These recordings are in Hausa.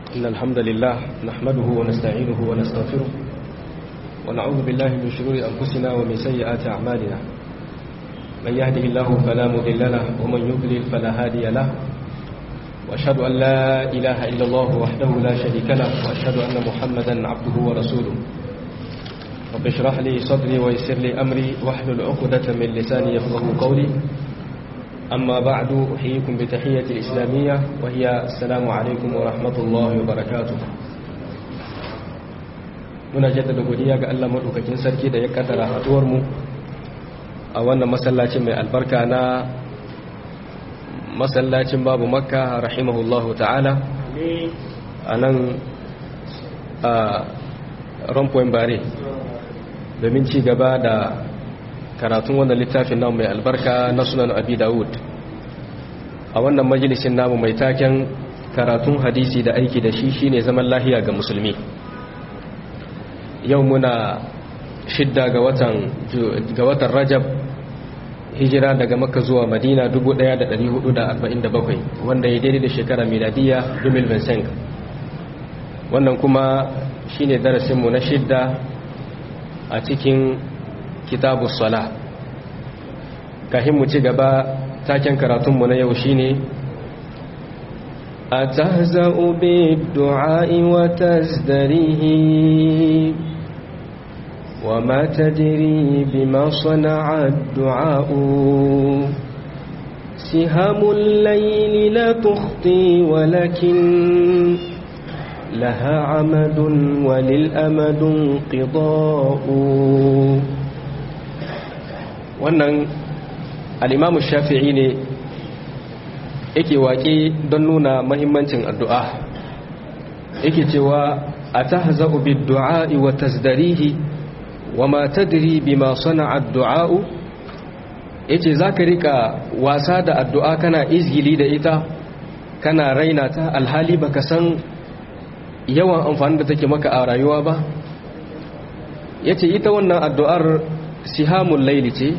إن الحمد لله نحمده ونستعينه ونستغفره ونعوذ بالله من شرور أنفسنا ومن سيئات أعمالنا من يهده الله فلا مضل له ومن يضلل فلا هادي له وأشهد أن لا إله إلا الله وحده لا شريك له وأشهد أن محمدا عبده ورسوله رب اشرح لي صدري ويسر لي أمري واحلل عقدة من لساني يفقه قولي أما بعد أحييكم بتحية الإسلامية وهي السلام عليكم ورحمة الله وبركاته muna jaddada godiya ga Allah madaukakin sarki da ya kaddara haduwar mu a wannan masallacin mai albarka na masallacin babu makka rahimahullahu ta'ala a nan a rompoin bare domin ci gaba da karatun wannan littafin namu mai albarka na sunan abi dawud a wannan majalisin namu mai taken karatun hadisi da aiki da shi shine zaman lahiya ga musulmi yau muna shidda ga watan ga watan rajab hijira daga makka zuwa madina 1447 wanda ya daidai da shekara miladiya 2025 wannan kuma shine darasinmu na shidda a cikin kitabu sala kahin mu ci gaba taken karatunmu na yau shine أتهزأ بالدعاء وتزدريه وما تدري بما صنع الدعاء سهام الليل لا تخطي ولكن لها عمد وللأمد انقضاء wannan al'imamu shafi'i ne yake waƙe don nuna mahimmancin addu'a yake cewa a ta haza'u bi du'a'i wa tasdarihi wa ma tadri bima sana'a addu'a'u yace zaka rika wasa da addu'a kana izgili da ita kana raina ta alhali baka san yawan amfani da take maka a rayuwa ba yace ita wannan addu'ar sihamul laili ce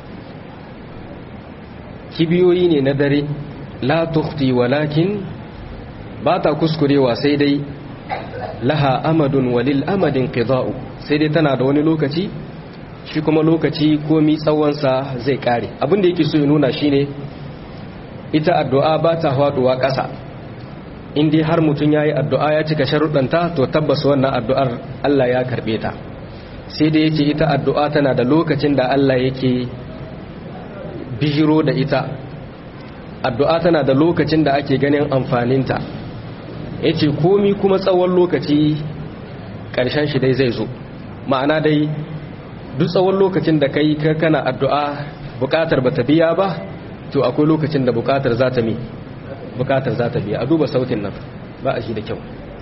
kibiyoyi ne na dare la tukhti walakin ba ta kuskurewa sai dai laha amadun walil amadin qida'u sai dai tana da wani lokaci shi kuma lokaci komi tsawonsa zai kare abin da yake so ya nuna shine ita addu'a ba ta faduwa ƙasa in dai har mutum ya yi addu'a ya cika sharuɗanta to tabbas wannan addu'ar Allah ya karɓe ta sai dai yace ita addu'a tana da lokacin da Allah yake bijiro da ita addu'a tana da lokacin da ake ganin amfaninta yace komi kuma tsawon lokaci ƙarshen shi dai zai zo ma'ana dai duk tsawon lokacin da kai kana addu'a buƙatar ba ta biya ba to akwai lokacin da buƙatar za ta mi buƙatar za ta biya a duba sautin nan ba a shi da kyau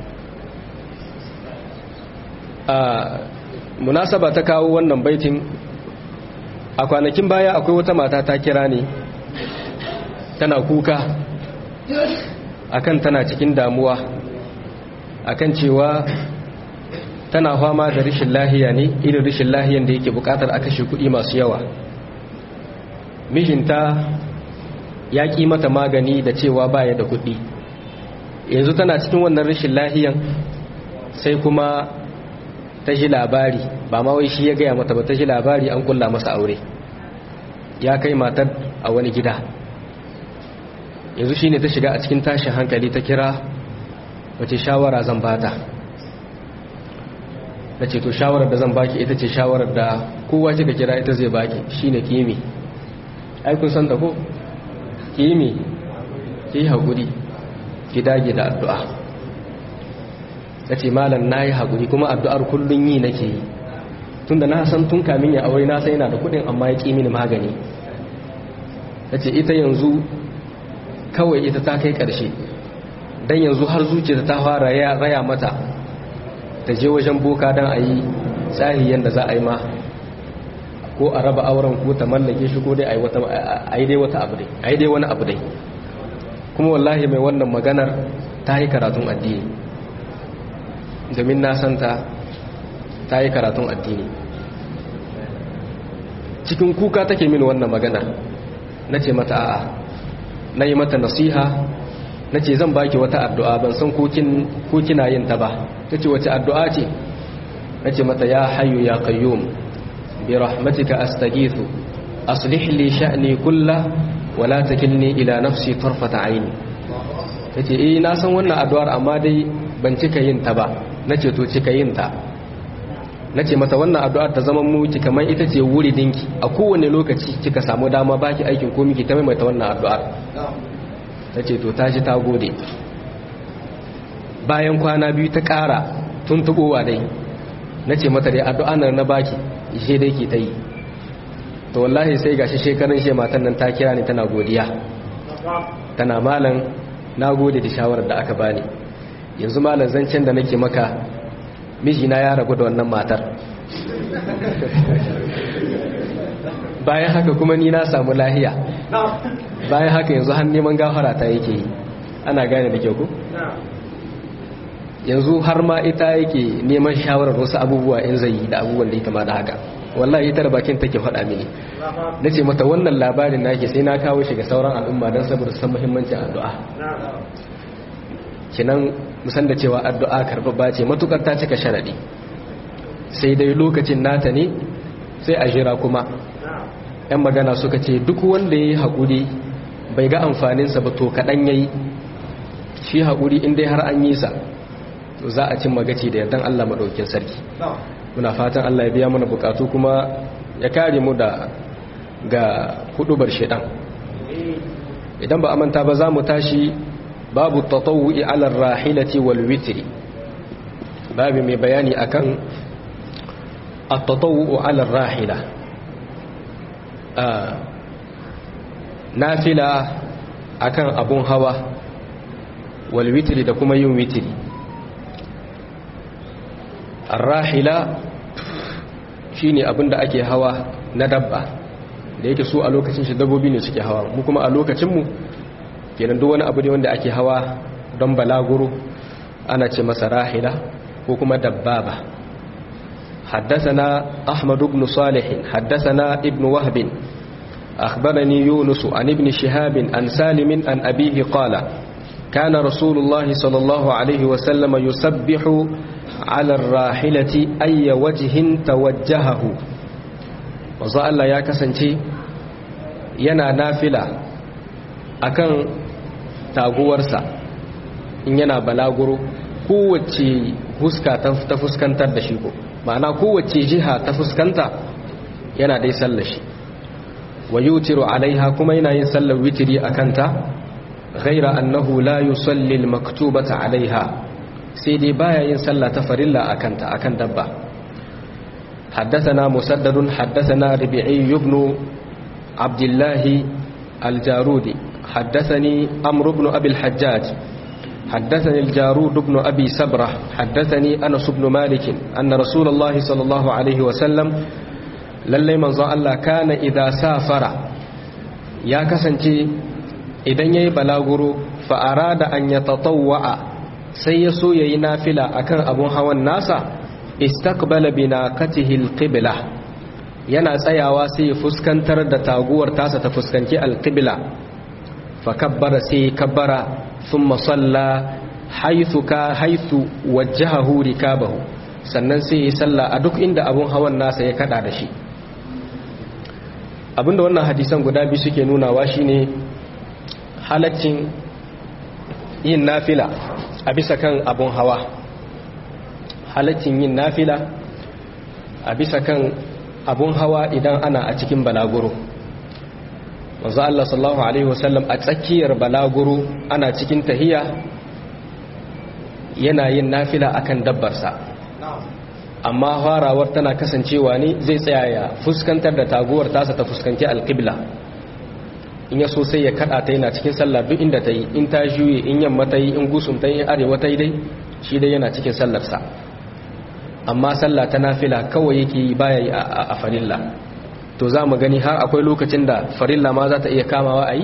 a munasaba ta kawo wannan baitin a kwanakin baya akwai wata mata ta kira ne tana kuka akan tana cikin damuwa akan cewa tana fama da rishin lahiya ne irin rishin lahiyan da yake bukatar a kashe kuɗi masu yawa mijinta ya ƙi mata magani da cewa baya da kuɗi yanzu tana cikin wannan rishin lahiyan sai kuma ta ji labari ba ma wai shi ya gaya mata ba ta ji labari an kulla masa aure ya kai matar a wani gida yanzu shine ta shiga a cikin tashin hankali ta kira wace shawara zan bata da ce to shawarar da zan baki ita ce shawarar da kowa kika kira ita zai baki shine kimi ai kun san da ko kimi ki haƙuri ki dage da addu'a ta ce malam na yi haƙuri kuma addu'ar kullum yi nake yi tunda na san tun kamin ya aure na sai yana da kuɗin amma ya ƙi mini magani ta ce ita yanzu kawai ita ta kai ƙarshe don yanzu har zuciya ta fara ya raya mata ta je wajen boka don a yi tsari yadda za a yi ma ko a raba auren ko ta mallake shi ko dai a yi dai wata abu dai a yi dai wani abu dai kuma wallahi mai wannan maganar ta yi karatun addini domin na santa ta yi karatun addini cikin kuka take min wannan maganar na ce mata a'a na yi mata nasiha nace zan baki wata addu'a ban san ko kin ko kina yin ta ba tace wace addu'a ce nace mata ya hayyu ya qayyum bi rahmatika astaghithu aslih li sha'ni kullah wa la takilni ila nafsi tarfata aini tace eh na san wannan addu'ar amma dai ban cika yin ta ba nace to cika yin ta nace mata wannan addu'ar ta zama mu ki kamar ita ce wuri dinki a kowane lokaci kika samu dama baki aikin ko miki ta maimaita wannan addu'ar tace to ta ji ta gode bayan kwana biyu ta ƙara tuntubowa dai nace mata dai addu'ar nan na baki ishe dai ki ta yi to wallahi sai gashi shekaran she matan nan ta kira ni tana godiya tana malam na gode da shawarar da aka bani yanzu malam zancen da nake maka mijina ya ragu da wannan matar bayan haka kuma ni na samu lahiya bayan haka yanzu har neman gafara ta yake yi ana gane da kyau ku yanzu har ma ita yake neman shawarar wasu abubuwa in zai yi da abubuwan da ya kama da haka wallahi ita da bakin take faɗa mini na ce mata wannan labarin nake sai na kawo shi ga sauran al'umma don saboda san muhimmancin addu'a kinan musan da cewa addu'a karɓaɓɓa ce matukar ta cika sharaɗi sai dai lokacin nata ne sai a jira kuma yan magana suka ce duk wanda ya yi haƙuri bai ga amfaninsa ba to kaɗan ya yi shi haƙuri in dai har an yi sa to za a cin magaci da yardan allah maɗaukin sarki muna fatan Allah ya biya mana bukatu kuma ya kare mu da ga hudubar shedan idan ba a manta ba za mu tashi babu tatawu'i ala rahilati wal witri babu mai bayani akan at-tatawu'u ala rahila nafila akan abun hawa wal witri da kuma yin witri arrahila shine abinda ake hawa na dabba da yake su a lokacin shi dabbobi ne suke hawa mu kuma a lokacin mu kenan duk wani abu ne wanda ake hawa don balaguro ana ce masa rahila ko kuma dabbaba حدثنا أحمد بن صالح حدثنا ابن وهب أخبرني يونس عن ابن شهاب عن سالم عن أبيه قال كان رسول الله صلى الله عليه وسلم يسبح على الراحلة أي وجه توجهه وزا الله يا كسنتي yana nafila akan taguwarsa in yana balaguro kowace huska ta fuskantar da shi ko ma'ana kowace jiha ta fuskanta yana dai sallar shi wa yutiru alaiha kuma yana yin sallar witiri akanta ghaira annahu la yusalli al-maktubata alaiha sai dai baya yin sallah ta farilla akanta akan dabba حدثنا مسدد حدثنا ربيعي بن عبد الله الجارودي حدثني أمر بن أبي الحجاج حدثني الجارود بن أبي سبرة حدثني أنس بن مالك أن رسول الله صلى الله عليه وسلم للي من الله كان إذا سافر يا كسنتي إذن يبلغر فأراد أن يتطوع sai ya so ya yi nafila a kan abun hawan nasa istakbala binaqatihi alqibla yana tsayawa sai ya fuskantar da taguwar tasa ta fuskanci alqibla fa kabbara sai kabbara thumma salla haythu ka haythu wajjahahu rikabahu sannan sai ya salla a duk inda abun hawan nasa ya kada da shi abinda wannan hadisan guda biyu suke nunawa shine halaccin yin nafila a bisa kan abun hawa halaccin yin nafila a bisa kan abun hawa idan ana a cikin balaguro wanzu Allah sallallahu Alaihi wasallam a tsakiyar balaguro ana cikin tahiya yana yin nafila akan dabbarsa amma farawar tana kasancewa ne zai tsaya ya fuskantar da taguwar tasa ta fuskanci alƙibla in ya so sai ya kada ta yana cikin sallah duk inda ta yi in ta juye in yamma ta yi in gusum ta yi arewa ta yi dai shi dai yana cikin sallarsa amma sallah ta nafila kawai yake yi baya yi a farilla to za mu gani har akwai lokacin da farilla ma za ta iya kamawa a yi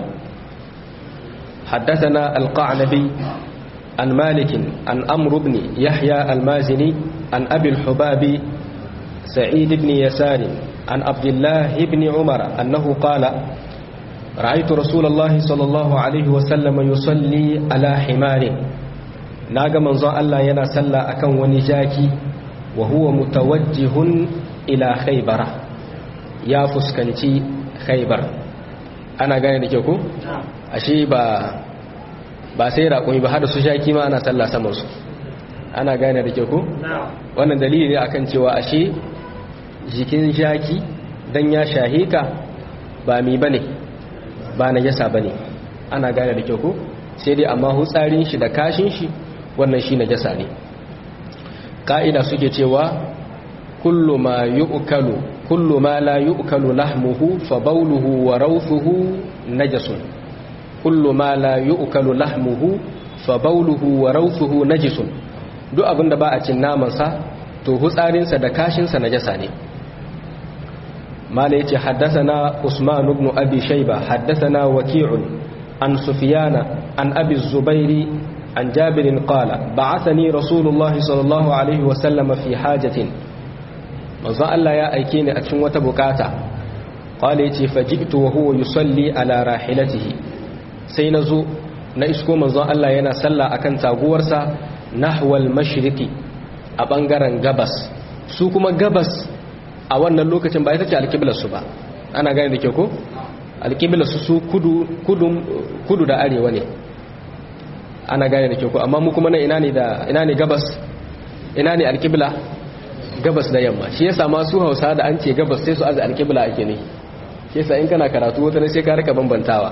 حدثنا القعنبي عن مالك عن أمر بن يحيى المازني عن أبي الحباب سعيد بن يسار عن عبد الله بن عمر أنه قال ra'aytu rasulullahi sallallahu alaihi wa sallam yusalli ala himarin naga manzon Allah yana sallah akan wani jaki wa huwa mutawajjihun ila khaybara ya fuskanci khaybar ana gane da ke ku ashe ba ba sai raƙumi ba har su jaki ma ana sallah saman su ana gane da ke ku wannan dalili ne akan cewa ashe jikin jaki dan ya shahika ba mi bane ba na yasa bane ana gane da ke ku sai dai amma hutsarin shi da kashin shi wannan shi najasa ne ka'ida suke cewa kullu ma yu'kalu kullu ma la yu'kalu lahmuhu fa bawluhu wa rawthuhu najasun kullu ma la yu'kalu lahmuhu fa bawluhu wa rawthuhu najisun duk abinda ba a cin naman sa to hutsarin sa da kashin sa najasa ne mala yace haddathana usman ibn abi shayba haddathana waqi'un an sufyana an abi zubairi عن جابر قال بعثني رسول الله صلى الله عليه وسلم في حاجة manzo Allah ya aike ni a cikin wata bukata qala yace faji'tu wa huwa yusalli ala rahilatihi sai nazo na isko manzo Allah yana sallah akan taguwarsa nahwal mashriqi a bangaren gabas su kuma gabas a wannan lokacin ba ita ce alqiblar su ba ana gane da ke ko alqiblar su su kudu kudu kudu da arewa ne ana gane da ke ko amma mu kuma na ina ne da ina ne gabas ina ne alqibla gabas da yamma shi yasa ma su Hausa da an ce gabas sai su azu alqibla ake ne shi yasa in kana karatu wata ne sai ka rika bambantawa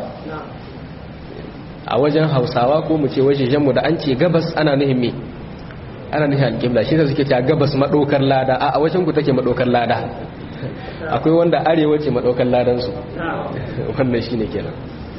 a wajen Hausawa ko mu ce wajejen mu da an ce gabas ana nuhin me ana nuhin alqibla shi yasa suke cewa gabas madokar lada a wajen ku take madokar lada akwai wanda arewa ce madokar ladan su wannan shine kenan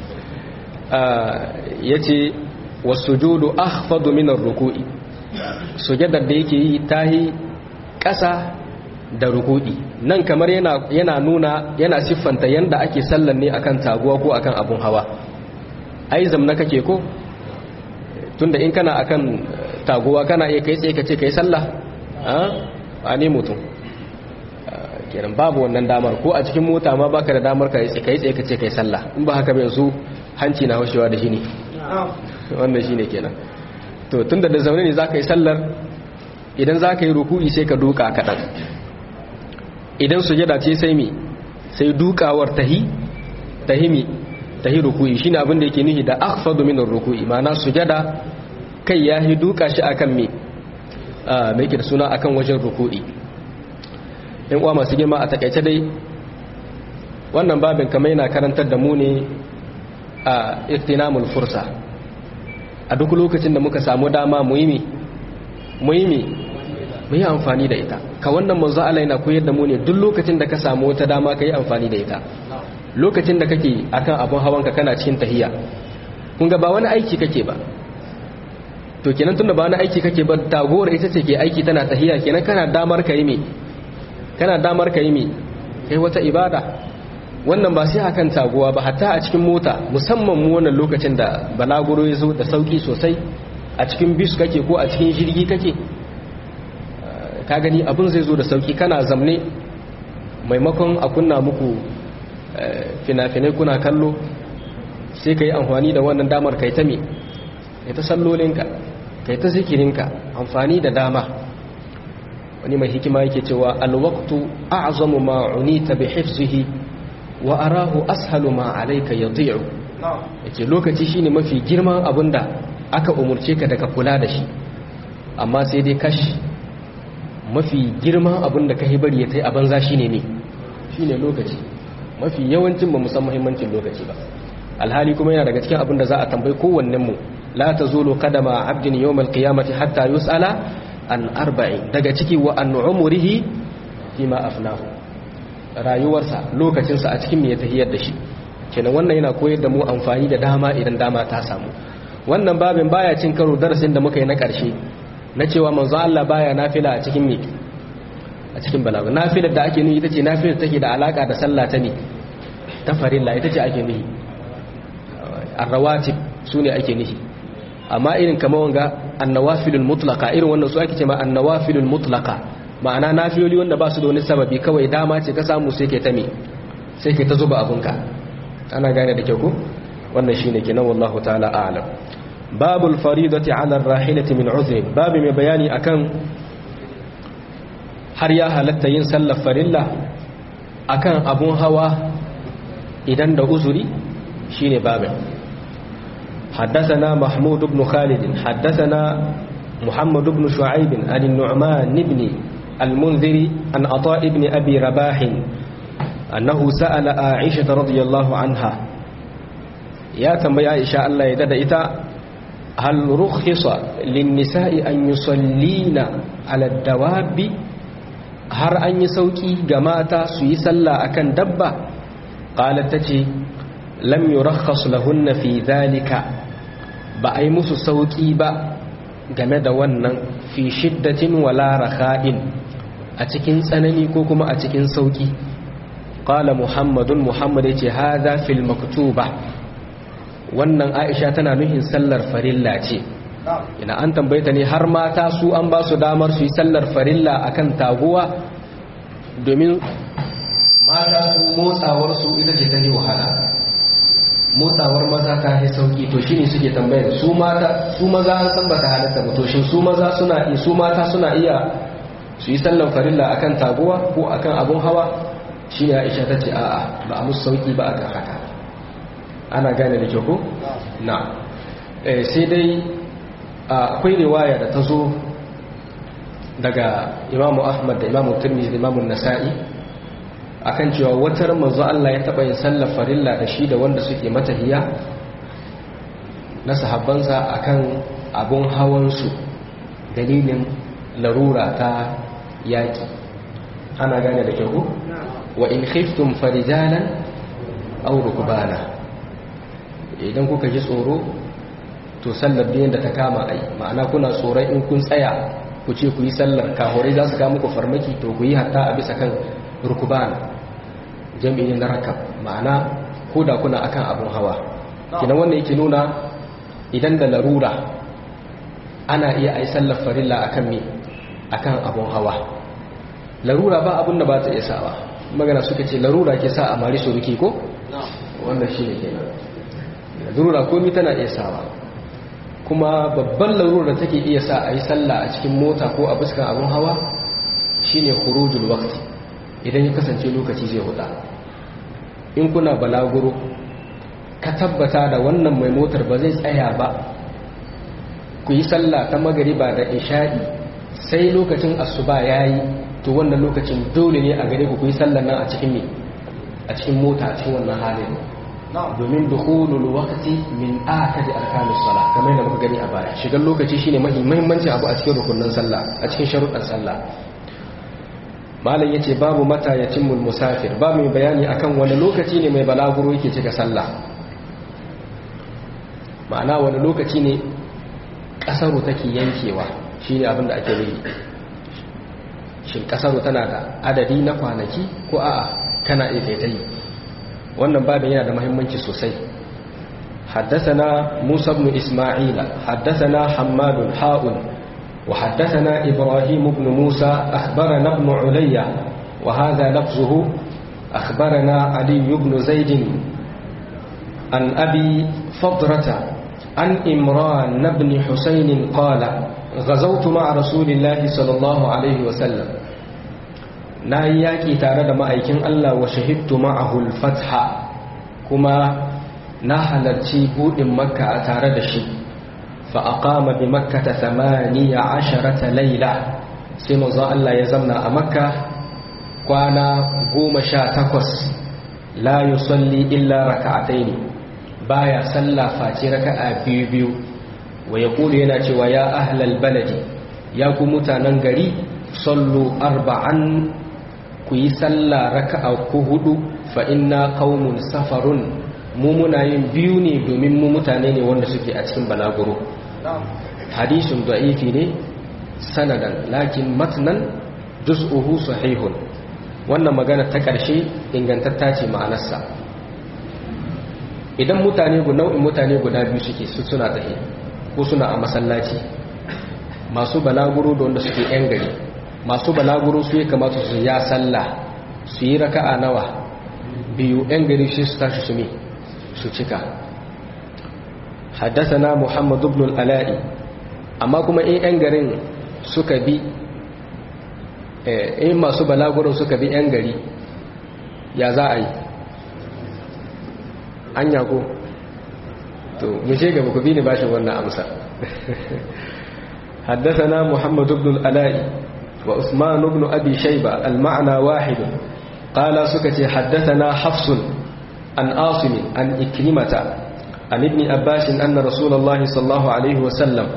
yace wasujudu akhfadu min ar-ruku'i sujadar da yake yi tahi ƙasa da rukudi nan kamar yana yana nuna yana siffanta yanda ake sallan ne akan taguwa ko akan abun hawa ai zamna kake ko tunda in kana akan taguwa kana iya kai tsaye kace kai sallah a ne mutum kenan babu wannan damar ko a cikin mota ma baka da damar kai tsaye kai tsaye kace kai sallah in ba haka ba yanzu hanci na haushewa da shi ne wannan shine kenan to tunda da zaune ne zaka yi sallar idan za ka yi ruku'i sai ka duka kaɗan idan sujada ce sai mi sai dukawar tahi tahi mi tahi ruku'i shine abin da yake nihi da akhfadu min ruku'i ma'ana sujada kai ya hi duka shi akan mi mai yake da suna akan wajen ruku'i in uwa masu girma a takaice dai wannan babin kamar yana karantar da mu ne a iktinamul fursa a duk lokacin da muka samu dama mu yi mi mu yi mi mu yi amfani da ita ka wannan manzo Allah yana koyar da mu ne duk lokacin da ka samu wata dama ka yi amfani da ita lokacin da kake akan abun hawanka kana cikin tahiya kun ga ba wani aiki kake ba to kenan tunda ba wani aiki kake ba tagowar ita ce ke aiki tana tahiya kenan kana damar ka yi mi kana damar ka yi mi kai wata ibada wannan ba sai akan taguwa ba hatta a cikin mota musamman mu wannan lokacin da balaguro ya zo da sauki sosai a cikin bis kake ko a cikin jirgi kake ka gani abin zai zo da sauki kana zamne maimakon a kunna muku fina-finai kuna kallo sai ka yi amfani da wannan damar kai ta me kai ta sallolinka kai ta zikirinka amfani da dama wani mai hikima yake cewa alwaktu a'zamu ma unita bi hifzihi wa arahu ashalu ma alayka yadhi'u yace lokaci shine mafi girman abinda aka umurce ka daga kula da shi amma sai dai kashi mafi girman abinda ka bari ya tai a banza shine ne shine lokaci mafi yawancin ba musan muhimmancin lokaci ba alhali kuma yana daga cikin abinda za a tambayi kowannen mu la tazulu qadama abdin yawmal qiyamati hatta yus'ala an arba'in daga ciki wa an umurihi fima afnahu rayuwarsa lokacinsa a cikin me ya tahiyar da shi kenan wannan yana koyar da mu amfani da dama idan dama ta samu wannan babin baya cin karo darasin da muka yi na ƙarshe na cewa manzo Allah baya nafila a cikin me a cikin balaga nafilar da ake nufi ita ce nafilar take da alaka da sallah ta ne ta farilla ita ce ake nufi arrawatib su ne ake nufi amma irin kamar wanga annawafilul mutlaqa irin wannan su ake ce ma annawafilul mutlaqa ma'ana nafiloli wanda ba su da wani sababi kawai dama ce ka samu sai kai ta me sai kai ta zuba abunka ana gane da kyau ko wannan shine kenan wallahu ta'ala a'lam babul faridati 'ala ar-rahilati min 'udhr babu mai bayani akan har ya halatta yin sallar farilla akan abun hawa idan da uzuri shine babin حدثنا محمود بن خالد حدثنا محمد بن شعيب عن النعمان بن المنذر عن عطاء بن أبي رباح أنه سأل عائشة رضي الله عنها يا تنبي عائشة الله يدد إتا هل رخص للنساء أن يصلين على الدواب هر أن يسوكي جماعة سيسلى أكن دبة قالت تجي لم يرخص لهن في ذلك بأي مسو سوكي با game da wannan fi shiddatin wala rakha'in a cikin tsanani ko kuma a cikin sauki qala muhammadun muhammad yace hadha fil maktuba wannan aisha tana nuhin sallar farilla ce ina an tambayeta ne har mata su an ba su damar su yi sallar farilla akan taguwa domin mata su motsawar su ita ce ta yi wahala motsawar maza ta yi sauki to shine suke tambayar su mata su maza an san ba ta halatta ba to shin su maza suna su mata suna iya su yi sallan farilla akan taguwa ko akan abun hawa shine Aisha ta ce a'a ba a musu sauki ba akan haka ana gane da kyau ko na eh sai dai akwai riwaya da ta zo daga Imam Ahmad da Imam Tirmidhi da Imam Nasa'i akan cewa watar manzo Allah ya taba yin sallar farilla da shi da wanda suke matahiya na sahabbansa akan abun hawansu dalilin larura ta yaki ana gane da kyau wa in khiftum farijalan aw rukbana idan kuka ji tsoro to sallar biyan da ta kama ai ma'ana kuna tsoron in kun tsaya ku ce ku yi sallar kahorai za su kama muku farmaki to ku yi hatta a bisa kan rukbana jami'in na rakab ma'ana ko da kuna akan abun hawa kinan wannan yake nuna idan da larura ana iya ai sallar farilla akan me akan abun hawa larura ba abun da ba ta iya sawa magana suka ce larura ke sa a mari suruki ko wannan shi ne kenan larura komi tana iya sawa kuma babban larura da take iya sa a yi sallah a cikin mota ko a fuskan abun hawa shine khurujul waqti idan ya kasance lokaci zai huda in kuna balaguro ka tabbata da wannan mai motar ba zai tsaya ba ku yi sallah ta magariba da isha'i sai lokacin asuba yayi to wannan lokacin dole ne a gare ku ku yi sallar nan a cikin me a cikin mota a cikin wannan halin domin dukhulul waqti min akadi arkanis salah kamar yadda muka gani a baya shigar lokaci shine muhimmancin abu a cikin rukunin sallah a cikin sharuɗan sallah malam yace babu mata yatimul musafir ba mai bayani akan wani lokaci ne mai balaguro yake cika sallah ma'ana wani lokaci ne kasaru take yankewa shine abin da ake nufi shin kasaru tana da adadi na kwanaki ko a'a kana iya yi wannan babin yana da muhimmanci sosai حدثنا موسى بن إسماعيل حدثنا حماد حاء وحدثنا إبراهيم بن موسى أخبرنا ابن عليا وهذا لفظه أخبرنا علي بن زيد عن أبي فضرة عن إمران بن حسين قال غزوت مع رسول الله صلى الله عليه وسلم ناياكي تارد مأيكين الله وشهدت معه الفتح كما نحلت بود مكة تارد شيء فأقام بمكة ثمانية عشرة ليلة سيما ظا الله يزمنا أمكة كوانا قوم شاتكوس لا يصلي إلا ركعتين بايا صلى فاتي ركعة بيو بيو ويقول يناتي ويا أهل البلد يا كمتا ننغري صلوا أربعا كي صلى ركعة كهدو فإنا قوم سفر mu muna yin biyu ne domin mu mutane ne wanda suke a cikin balaguro hadisun da'ifi ne sanadan lakin matnan juz'uhu sahihun wannan magana ta ƙarshe ingantatta ce ma'anarsa idan mutane nau'in mutane guda biyu suke su suna tsaye ko suna a masallaci masu balaguro da wanda suke yan gari masu balaguro su ya kamata su ya sallah su yi raka'a nawa biyu yan gari shi su tashi su me su cika haddasana muhammad ibn al-ala'i amma kuma in 'yan garin suka bi in masu balaguro suka bi 'yan gari ya za a yi an yago to mushe gaba ku bi ni bashin wannan amsa حدثنا محمد بن الألاء وعثمان بن أبي شيبة المعنى واحد قال سكتي حدثنا حفص عن آصم عن إكرمة عن ابن أباس أن رسول الله صلى الله عليه وسلم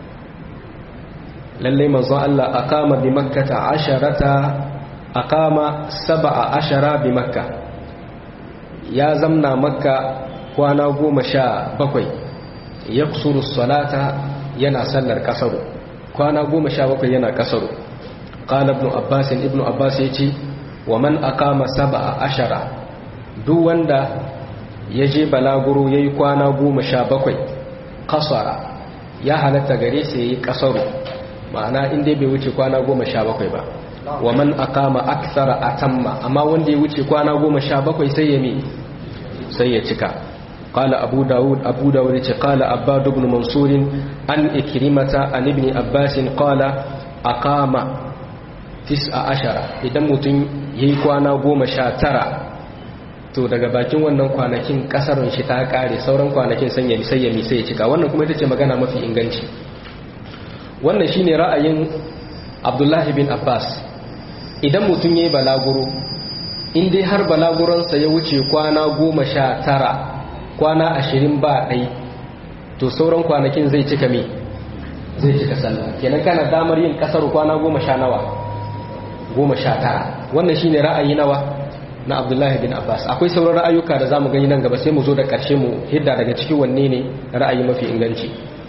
للي من الله أقام بمكة عشرة أقام سبع عشر بمكة يا زمنا مكة وانا قوم شاء بقي يقصر الصلاة ينا سلر كسر kwana goma sha bakwai yana kasaru ƙala ibn abbas ibn abbas ya ce wa man aqama sab'a ashara duk wanda ya je balaguro yayi kwana goma sha bakwai kasara ya halatta gare sa yayi kasaru ma'ana in dai bai wuce kwana goma sha bakwai ba wa man aqama akthara atamma amma wanda ya wuce kwana goma sha bakwai sai ya mi sai ya cika قال أبو داود أبو داود قال أباد بن منصور عن إكرمة عن ابن عباس قال أقام تسع عشر إذا متن يكوانا قوم شاترا to daga bakin wannan kwanakin kasarun shi ta kare sauran kwanakin sanya sai ya sai ya cika wannan kuma ita ce magana mafi inganci wannan shine ra'ayin Abdullahi bin Abbas idan mutum yayi balaguro in dai har balaguransa ya wuce kwana goma sha tara kwana ashirin ba ɗai to sauran kwanakin zai cika me zai cika sallah kenan kana damar yin kasar kwana goma sha nawa goma sha tara wannan shine ra'ayi nawa na abdullahi bin abbas akwai sauran ra'ayuka da zamu gani nan gaba sai mu zo da ƙarshe mu hidda daga cikin wanne ne ra'ayi mafi inganci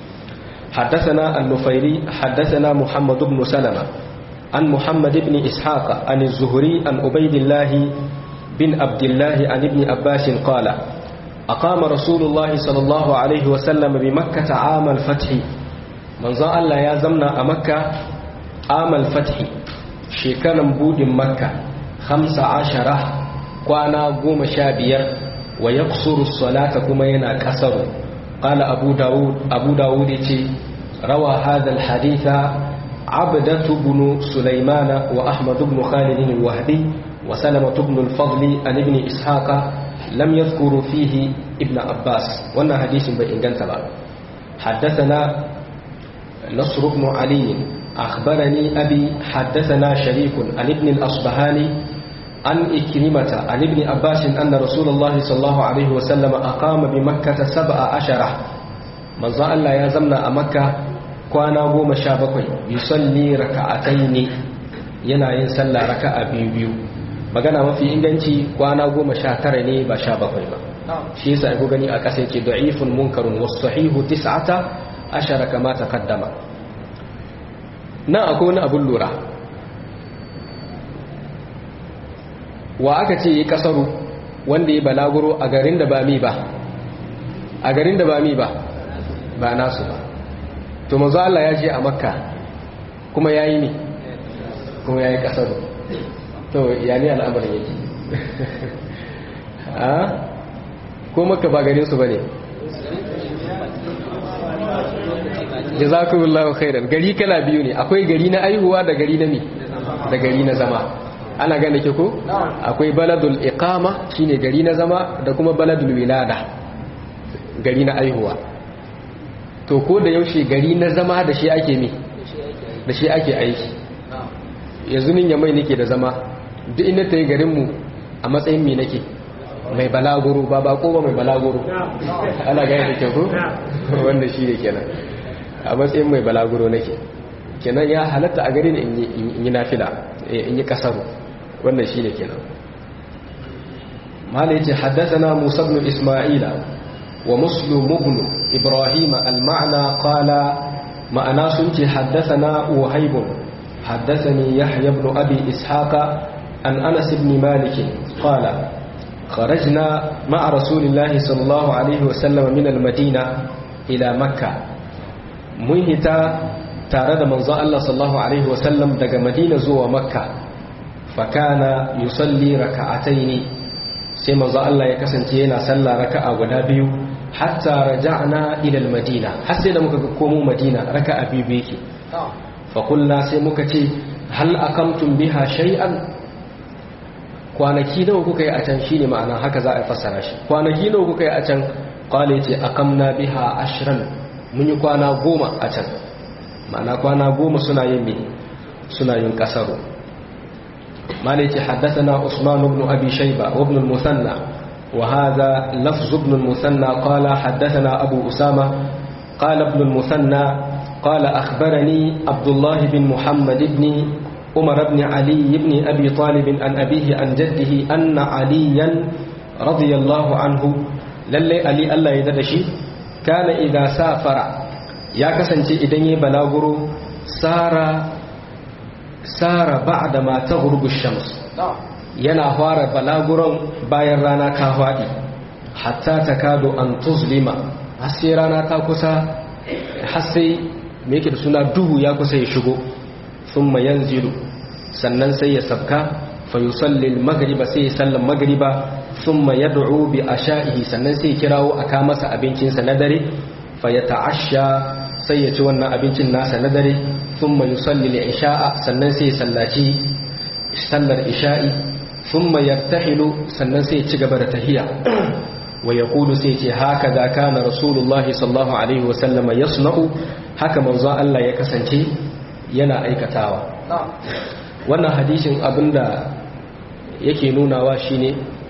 حدثنا النفيري حدثنا محمد بن سلمة عن محمد بن إسحاق عن الزهري عن عبيد الله بن عبد الله عن ابن عباس قال أقام رسول الله صلى الله عليه وسلم بمكة عام الفتح من ظن الله يا زمنا أمكة عام الفتح شكرا بود مكة خمس عشرة كوانا قوم شابير ويقصر الصلاة كما ينا كسر قال أبو داود أبو داود روى هذا الحديث عبدة بن سليمان وأحمد بن خالد الوهبي وسلمة بن الفضل عن ابن إسحاق لم يذكر فيه ابن عباس وانا حديث بإنجان تبع حدثنا نصر بن علي أخبرني أبي حدثنا شريك عن ابن الأصبهاني عن إكرمة عن ابن عباس أن رسول الله صلى الله عليه وسلم أقام بمكة سبع عشرة من ظن الله يزمنا أمكة كوانا قوم شابكوي يصلي ركعتين ينا ينسلى ركع بيو بيو magana mafi inganci kwana goma sha tara ne ba sha bakwai ba shi yasa ku gani a ƙasa yake da'ifun munkarun wasu sahihu tis'ata ashara kama taqaddama nan akwai wani abun lura wa aka ce yi kasaru wanda ya balaguro a garin da ba mi ba a garin da ba mi ba ba nasu ba to mazu Allah ya je a makka kuma ya yi ne kuma ya yi kasaru to ya ne al'amarin yake a ko maka ba gare su ba ne jazakumullahu khairan gari kala biyu ne akwai gari na aihuwa da gari na mi da gari na zama ana gane ke ko akwai baladul iqama shine gari na zama da kuma baladul wilada gari na aihuwa to ko da yaushe gari na zama da shi ake mi da shi ake aiki yanzu nin ya mai nake da zama duk inda ta yi garinmu a matsayin mi nake mai balaguro ba bako ba mai balaguro ana gaya da ke ko wanda shi ne kenan a matsayin mai balaguro nake kenan ya halatta a gari in yi nafila in yi kasaru wannan shi ne kenan malai ce haddasa musa ibn isma'ila wa muslim ibn ibrahim al-ma'na qala ma'ana sun ce haddasa na wahaibun حدثني يحيى بن أبي إسحاق عن أنس بن مالك قال خرجنا مع رسول الله صلى الله عليه وسلم من المدينة إلى مكة منهتا تارد من الله صلى الله عليه وسلم دق مدينة زوى مكة فكان يصلي ركعتين sai manzo Allah ya kasance yana sallah raka'a guda biyu hatta raja'na ila al-madina har sai da muka ga komo madina raka'a biyu yake fa kullu sai muka ce hal akamtum biha shay'an kwanaki nawa kuka yi a can shine ma'ana haka za a fassara shi kwanaki nawa kuka yi a can qala ce akamna biha ashran mun yi kwana goma a can ma'ana kwana goma suna yin me suna yin kasaro مالك حدثنا عثمان بن أبي شيبة وابن المثنى وهذا لفظ ابن المثنى قال حدثنا أبو أسامة قال ابن المثنى قال أخبرني عبد الله بن محمد بن عمر بن علي بن أبي طالب عن أبيه عن جده أن عليا رضي الله عنه للي علي الله يددشي كان إذا سافر يا كسنتي إدني بلاغرو سار sara ba'da ma taghrubu shams yana fara balaguron bayan rana ta fadi hatta takadu an tuzlima har sai rana ta kusa har sai me yake da suna duhu ya kusa ya shigo thumma yanzilu sannan sai ya sabka fa yusalli al-maghriba sai ya sallan maghriba thumma yad'u bi asha'ihi sannan sai ya kirawo aka masa abincinsa na dare fa yata'ashsha sai ya ci wannan abincin nasa na dare ثم يصلي العشاء sannan sai sallaci sallar isha'i thumma yartahilu sannan sai ci gaba da tahiya wa yaqulu sai ce haka da kana rasulullahi sallallahu alaihi wasallama yasna'u haka manzo Allah ya kasance yana aikatawa wannan hadisin abinda yake nunawa shine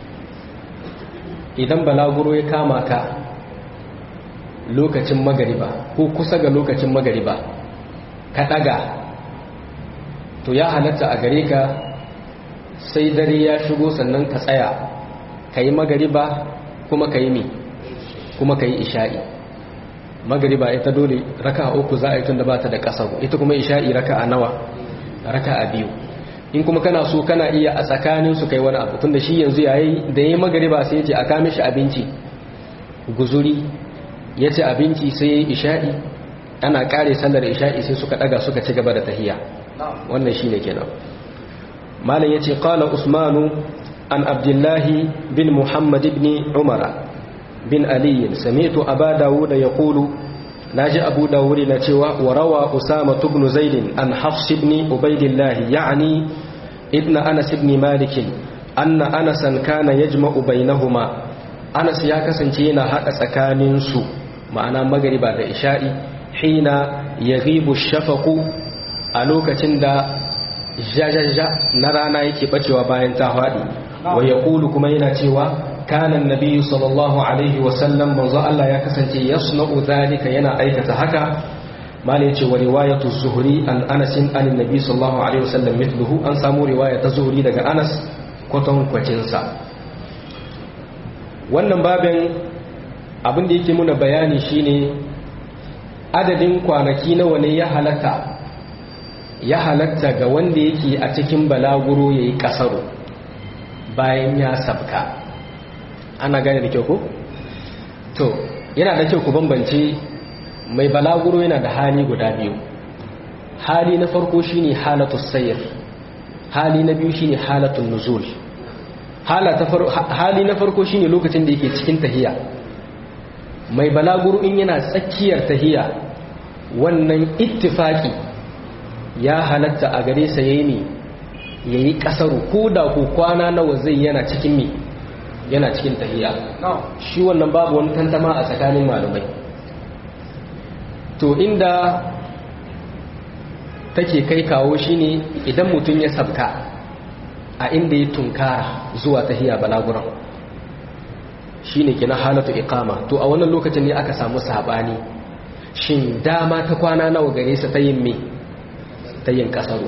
idan balaguro ya kama ka lokacin magariba ko kusa ga lokacin magariba ka ɗaga to ya halatta a gare ka sai dare ya shigo sannan ka tsaya ka yi magariba kuma ka yi mi kuma ka yi isha'i magariba ita dole raka a uku za a yi tun da ba ta da ƙasa ita kuma isha'i raka a nawa raka a biyu in kuma kana so kana iya a tsakanin su kai wani abu tun da shi yanzu yayi da ya yi magariba sai ya ce a kame shi abinci guzuri ya ce abinci sai ya yi isha'i ana kare sallar isha'i sai suka daga suka ci gaba da tahiya wannan shine kenan malam yace qala usmanu an abdullahi bin muhammad ibn umar bin ali sami'tu aba dawud yaqulu naji abu dawud na cewa wa rawa usama ibn zaid an hafs ibn ubaydillah ya'ni ibn anas ibn malik anna anasan kana yajma'u bainahuma anas ya kasance yana hada tsakanin su ma'ana magriba da isha'i hina ya ribu shafaku a lokacin da jajaja na rana yake bacewa bayan ta faɗi wa ya ƙulu kuma yana cewa kanan nabi sallallahu alaihi wasallam manzo Allah ya kasance ya suna'u zalika yana aikata haka malai ce wa riwayatu zuhuri an anasin an nabi sallallahu alaihi wasallam mithluhu an samu riwaya ta zuhuri daga anas kwaton kwacinsa wannan babin abin da yake muna bayani shine adadin kwanaki nawa ne ya halatta ya halatta ga wanda yake a cikin balaguro ya yi kasaro bayan ya sabka ana gane da kyau ko? to yana da kyau ku bambance mai balaguro yana da hali guda biyu hali na farko shine halatu sayr hali na biyu shine halatun nuzul hali na farko shine lokacin da yake cikin tahiya mai balaguro in yana tsakiyar tahiya wannan ittifaki ya halatta a gare sa yayi ne yayi kasaru ko da ko kwana nawa zai yana cikin mi yana cikin tahiya shi wannan babu wani tantama a tsakanin malumai to inda take kai kawo shine idan mutum ya sabka a inda ya tunkara zuwa tahiya balaguran shine kina halatu iqama to a wannan lokacin ne aka samu sabani shin dama ta kwana nawa gare sa ta yin me ta yin kasaru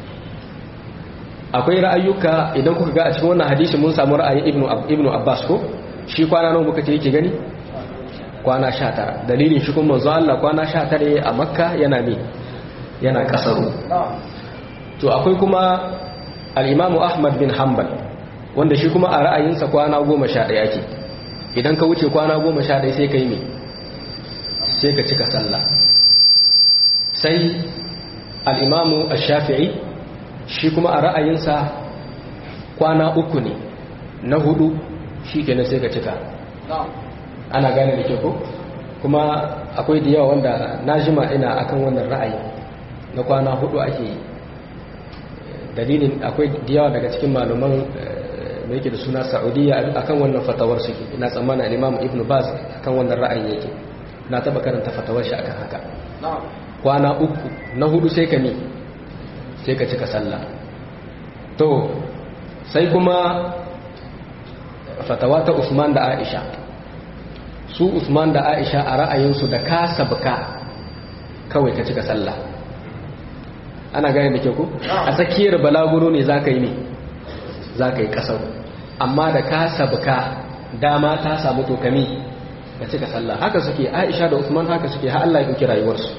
akwai ra'ayuka idan kuka ga a cikin wannan hadisi mun samu ra'ayin ibnu ibnu abbas ko shi kwana nawa muka ce yake gani kwana 19 dalilin shi kuma manzo Allah kwana 19 a makka yana me yana kasaru to akwai kuma al-imamu ahmad bin hanbal wanda shi kuma a ra'ayinsa kwana 11 yake idan ka wuce kwana 11 sai kai me sai ka cika sallah sai al-imamu ash-shafi'i shi kuma a ra'ayinsa kwana uku ne na hudu shi kenan sai ka cika ana gane da ke ko kuma akwai da yawa wanda na jima ina akan wannan ra'ayi na kwana hudu ake yi dalilin akwai da yawa daga cikin malaman da yake da suna saudiya akan wannan fatawar suke ina tsammana imam ibn baz akan wannan ra'ayi yake na taba karanta fatawar shi akan haka kwana uku na hudu sai ka ne sai ka cika sallah to sai kuma fatawa ta usman da aisha su usman da aisha a ra'ayinsu da ka sabka kawai ka cika sallah ana gane da ke ku a tsakiyar balaguro ne za ka yi ne za ka yi kasar amma da ka sabka dama ta samu tokami ka cika sallah haka suke aisha da usman haka suke har Allah ya ɗauki rayuwarsu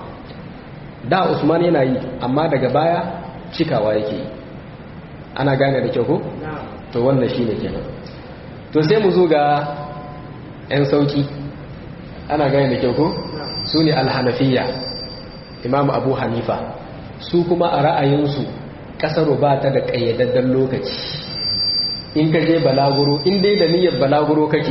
da usman yana yi amma daga baya cikawa yake yi ana gane da kyau ko to wannan shine kenan to sai mu zo ga 'yan sauki ana gane da kyau ko su ne alhanafiya imam abu hanifa su kuma a ra'ayinsu kasar ba ta da ƙayyadadden lokaci in ka je balaguro in dai da niyyar balaguro kake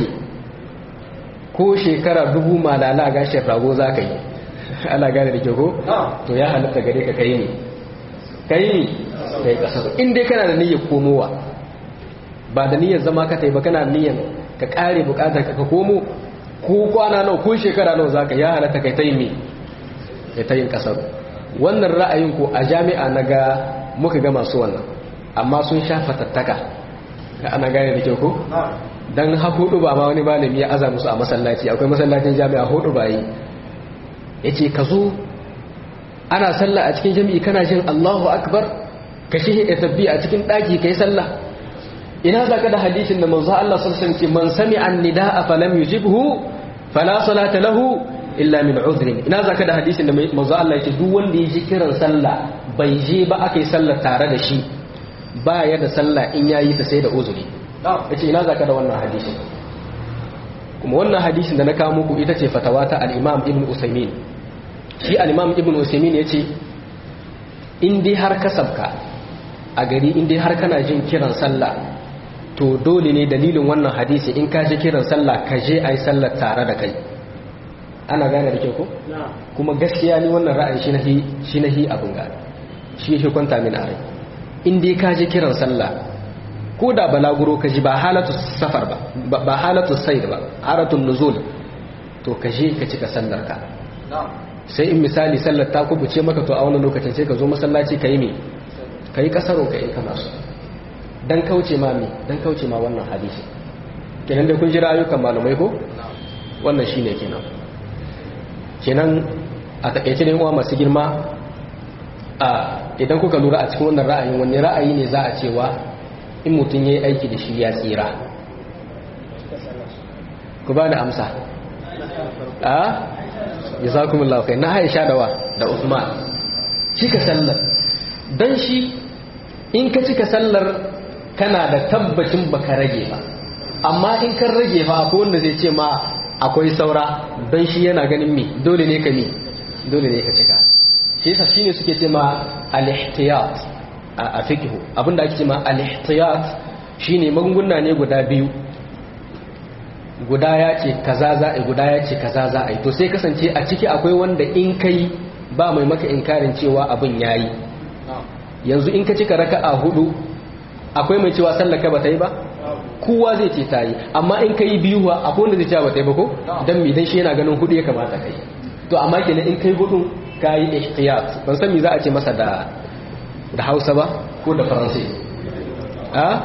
ko shekara dubu malala gashin rago za ka yi ana gane da kyau ko to ya halatta gare ka kai ne kai ne kai kasar in dai kana da niyyar komowa ba da niyyar zama ka tai ba kana da niyyar ka kare bukatar ka komo ko kwana nawa ko shekara nawa zaka ya halatta kai tayi me kai tayin kasar wannan ra'ayin ko a jami'a naga muka ga masu wannan amma sun sha fatattaka ka ana gane da kyau ko dan ha hudu ba ma wani malami ya aza musu a masallaci akwai masallacin jami'a hudu ba yi yace ka zo ana sallah a cikin jami'i kana jin Allahu akbar ka shi tabbi a cikin daki kai sallah ina za ka da hadisin da manzo Allah sallallahu alaihi man sami'a an-nidaa falam yujibhu fala salata lahu illa min udhrin ina za ka da hadisin da manzo Allah yake duk wanda ya ji kiran sallah bai je ba akai sallah tare da shi ba ya da sallah in yayi ta sai da uzuri yace ina za ka da wannan hadisin kuma wannan hadisin da na kawo muku ita ce fatawa ta al-Imam Ibn Usaymin shi al-Imam Ibn Usaymin yace in dai har kasabka a gari in dai har kana jin kiran sallah to dole ne dalilin wannan hadisi in ka ji kiran sallah ka je a yi sallar tare da kai ana gane da ke ko? kuma gaskiya ni wannan ra'ayi shi nahi shi nahi abin gane shi shi kwanta min a rai in dai ka ji kiran sallah ko da balaguro ka ji ba halatu safar ba ba halatu said ba haratun nuzul to ka je ka cika sallar ka sai in misali sallar ta kubuce maka to a wani lokacin sai ka zo masallaci ka yi me ka yi kasaro ka yi kana so dan kauce ma me dan kauce ma wannan hadisi kenan da kun jira ayyukan malamai ko wannan shine kenan kenan a takeice ne uwa masu girma a idan kuka lura a cikin wannan ra'ayin wani ra'ayi ne za a cewa in mutum yayi aiki da shi ya tsira ku ba da amsa a jazakumullahu khair na Aisha da wa da Uthman cika sallar dan shi in ka cika sallar kana da tabbacin baka rage ba amma in kan rage ba akwai wanda zai ce ma akwai saura don shi yana ganin me dole ne ka me dole ne ka cika shi yasa shine suke ce ma al-ihtiyat a fiqh abinda ake ce ma al-ihtiyat shine magunguna ne guda biyu guda ya ce kaza za a guda ya ce kaza za a yi to sai kasance a ciki akwai wanda in kai ba mai maka inkarin cewa abin yayi yanzu in ka cika raka'a hudu akwai mai cewa sallaka ba ta yi ba kowa zai ce ta yi amma in ka yi biyu wa akwai wanda zai cewa ba ta yi ba ko don mi dan shi yana ganin hudu ya kamata ka yi to amma kenan in kai hudu ka yi ihtiyat ban san me za a ce masa da da Hausa ba ko da Faransai a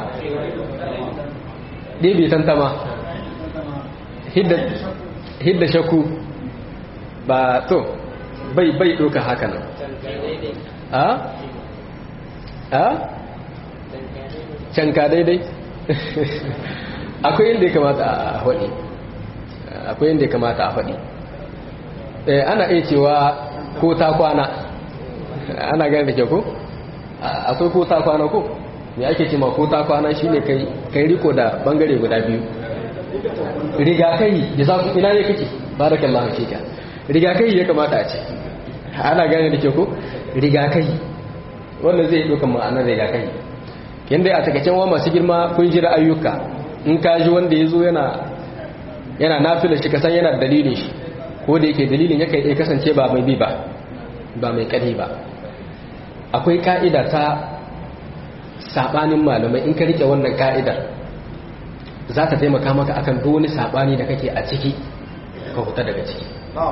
ɗebe tantama hidda hidda shakku ba to bai bai doka haka nan a a canka daidai akwai yadda ya kamata a faɗi akwai yadda ya kamata a faɗi ana iya cewa ko ta kwana ana gani da ke ko akwai ko ta kwana ko me ake ce ma ko ta kwana shine kai kai riko da bangare guda biyu rigakai da za ku ina ne kake barakallahu fika rigakai ya kamata a ce ana gane da ke ko rigakai wannan zai ɗaukan ma'anar rigakai yadda a takaicen wa masu girma kun jira ayyuka in ka ji wanda ya zo yana yana nafila shi kasan yana dalilin shi ko da yake dalilin yakan iya kasance ba mai bi ba ba mai ƙari ba akwai ka'ida ta sabanin malamai in ka rike wannan ka'idar za ta taimaka maka akan duk wani sabani da kake a ciki ka huta daga ciki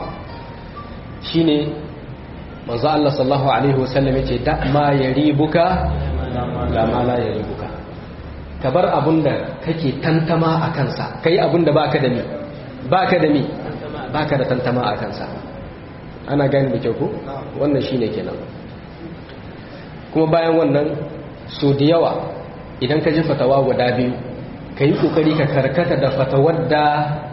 shine manzo Allah sallallahu alaihi wasallam yace da ma yaribuka la ma la yaribuka ka bar abunda kake tantama a kansa kai abunda baka da ni baka da ni baka da tantama a kansa ana gani da kyau ko wannan shine kenan kuma bayan wannan so da yawa idan ka ji fatawa guda biyu ka yi kokari ka karkata da fatawar da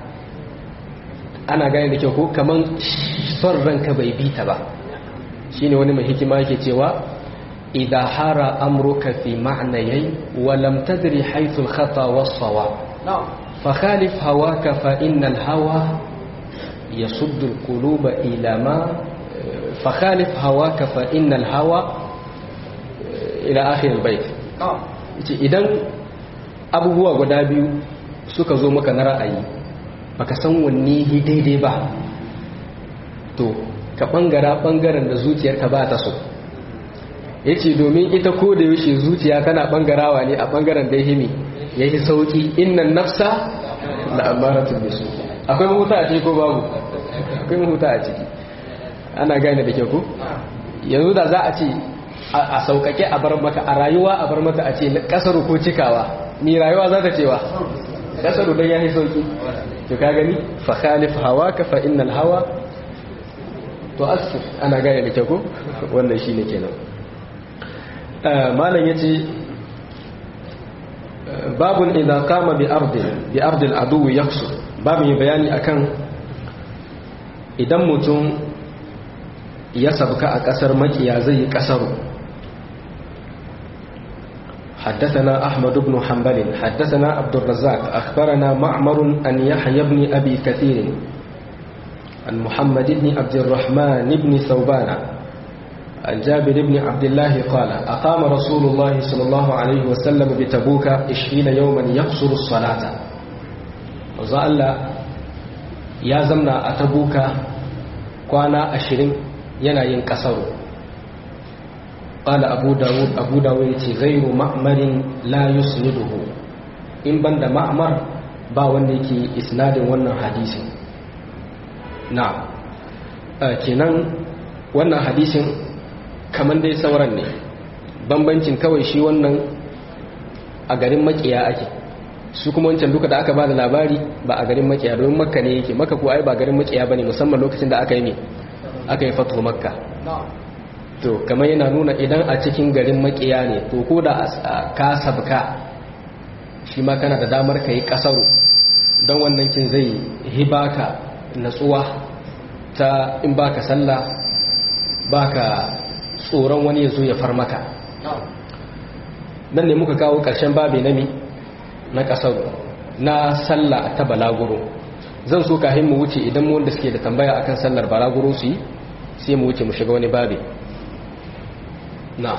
ana gani da kyau ko kaman son ranka bai bi ta ba shine wani mai hikima yake cewa idha hara amruka fi ma'nayai wa lam tadri haythu al-khata was-sawa fa khalif hawaka fa innal hawa yasuddu al-quluba ila ma fa khalif hawaka fa innal hawa ila akhir al-bayt idan abubuwa guda biyu suka zo maka na ra'ayi baka san wanne daidai ba to ka bangara bangaren da zuciyarka ba ta so ya ce domin ita ko da yaushe zuciya tana bangarawa ne a bangaren da ya ya yi sauki innan nafsa da amaratun da su akwai mahuta a ciki ko babu akwai mahuta a ciki ana gane da ke ku yanzu da za a ce a saukake a bar maka a rayuwa a bar mata a ce kasaru ko cikawa ni rayuwa za ta cewa kasaru don ya yi sauki to ka gani fa khalif hawa ka fa innal hawa to askir ana gane da kyau wannan shine kenan malam yace babun idza qama bi ardin bi ardil adu yaqsu babu yi bayani akan idan mutum ya sabka a kasar makiya zai yi kasaru حدثنا أحمد بن حنبل حدثنا عبد الرزاق أخبرنا معمر أن يحيى بن أبي كثير عن محمد بن عبد الرحمن بن ثوبان عن جابر بن عبد الله قال أقام رسول الله صلى الله عليه وسلم بتبوك عشرين يوما يقصر الصلاة وزال يا زمنا أتبوك كوانا عشرين ينا ينكسر قال أبو داود أبو داود غير مأمر لا يسنده إن بند مأمر با wanda إسناد wannan hadisin na kenan wannan hadisin kamar dai sauran ne bambancin kawai shi wannan a garin makiya ake su kuma wancan duka da aka ba da labari ba a garin makiya domin makka ne yake makka ko ai ba garin makiya bane musamman lokacin da aka yi ne aka yi fatu makka to kamar yana nuna idan a cikin garin makiya ne to ko da ka sabka shi ma kana da damar ka yi kasaru don wannan kin zai hibaka natsuwa ta in baka sallah baka tsoron wani ya zo ya far maka nan ne muka kawo ƙarshen babi nami na ƙasar na sallah ta balaguro zan so kahin mu wuce idan mu wanda suke da tambaya akan sallar balaguro su yi sai mu wuce mu shiga wani babi na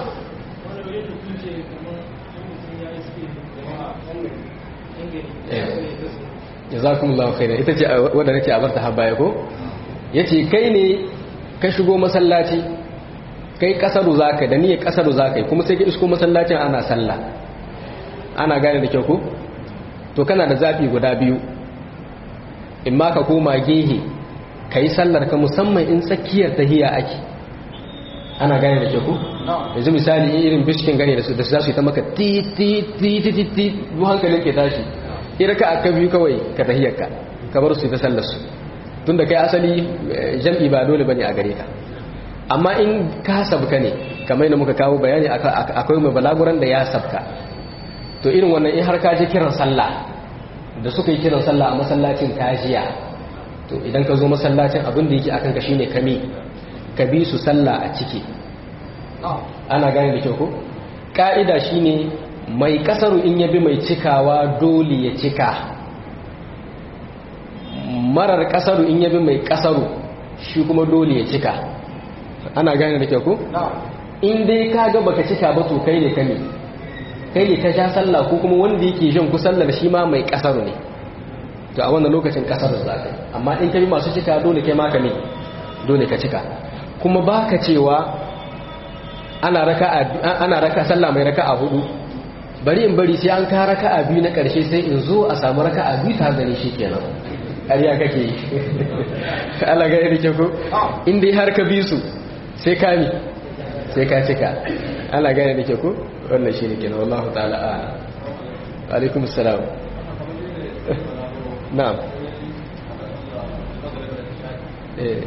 jazakumullahu khairan ita ce wadda nake a barta habaya ko yace kai ne ka shigo masallaci kai kasaru zaka da niyyar kasaru zaka kuma sai ka isko masallacin ana sallah ana gane da kyau ko to kana da zafi guda biyu in ma ka koma gehe kai sallar ka musamman in tsakiyar tahiya ake ana gane da kyau ko yanzu misali irin bishkin gane da su da su yi ta maka ti ti ti ti ti ti hankalin ke tashi ira ka aka biyu kawai ka tahiyarka kamar su ta sallar su tun da kai asali jam'i ba dole bane a gare ka amma in ka sabka ne kamar yadda muka kawo bayani akwai mai balaguran da ya sabka to irin wannan in har ka je kiran sallah da suka yi kiran sallah a masallacin kajiya to idan ka zo masallacin abin da yake akan ka shine kame ka bi su sallah a ciki ana gane da kyau ko ka'ida shine mai kasaru in yabi mai cikawa dole ya cika marar kasaru in yabi mai kasaru shi kuma dole ya cika ana gane da kyau ko in dai ka ga baka cika ba to kai ne kame kai ne ka sha sallah ko kuma wanda yake jan ku sallar shi ma mai kasar ne to a wannan lokacin kasar za ka amma in ka bi masu cika dole kai maka ne dole ka cika kuma baka cewa ana raka ana raka sallah mai raka'a hudu bari in bari sai an ka raka'a biyu na karshe sai in zo a samu raka'a biyu ta gani shikenan ƙarya kake yi Allah ga yadda ke ko in dai har ka bi su sai ka mi sai ka cika Allah ga yadda ke ko wannan shi ne kenan wallahu ta'ala a'lam alaikum assalam na'am eh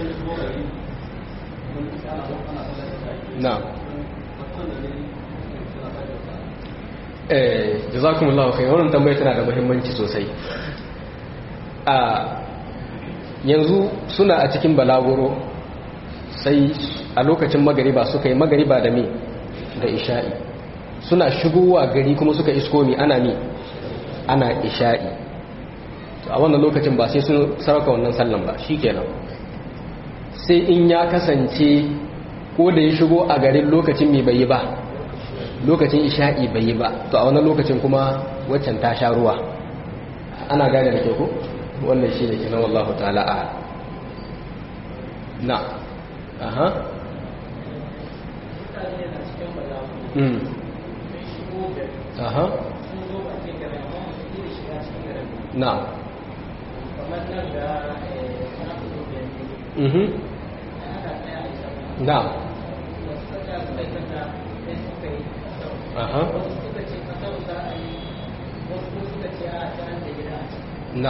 na'am eh jazakumullahu khair wannan tambaya tana da muhimmanci sosai a yanzu suna a cikin balaguro sai a lokacin magariba suka yi magariba da me da isha'i suna shigowa gari kuma suka isko mi ana mi ana isha'i a wannan lokacin ba sai sun sarauka wannan sallan ba shikenan sai in ya kasance ko da ya shigo a garin lokacin mai bai yi ba lokacin isha'i bai yi ba to a wannan lokacin kuma waccan ta sha ruwa ana gane da ke ku wannan shi ne kinan wallahu ta'ala a na aha mm aha na mhm na aha na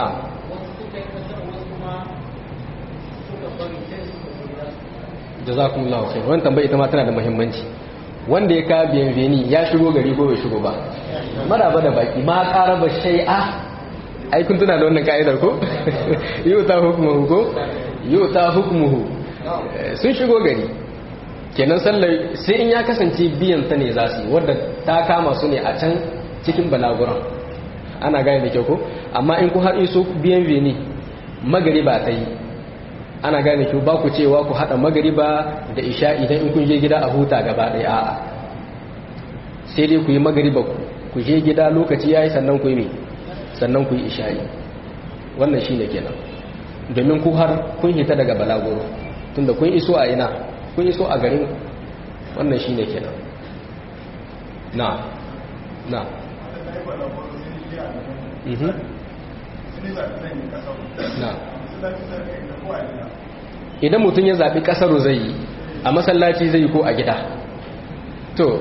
jazakumullahu khair wannan tambaya ita ma tana da muhimmanci wanda ya ka bienveni ya shigo gari ko bai shigo ba maraba da baki ma qaraba shay'a ai kun tuna da wannan ka'idar ko yau ta hukmuhu ko yau ta hukmuhu sun shigo gari kenan sallar sai in ya kasance biyan ta ne za su yi wadda ta kama su ne a can cikin balaguran ana gane da kyau ko amma in ku har iso biyan veni magariba ta yi ana gane kyau ba ku cewa ku haɗa magariba da isha idan in kun je gida a huta gaba ɗaya a'a sai dai ku yi magariba ku je gida lokaci ya yi sannan ku yi mai sannan ku yi isha'i wannan shi ne kenan domin ku har kun hita daga balagoro tunda kun iso a ina kun iso a garin wannan shi ne kenan na na mhm na idan mutum ya zaɓi ƙasaru zai yi a masallaci zai yi ko a gida to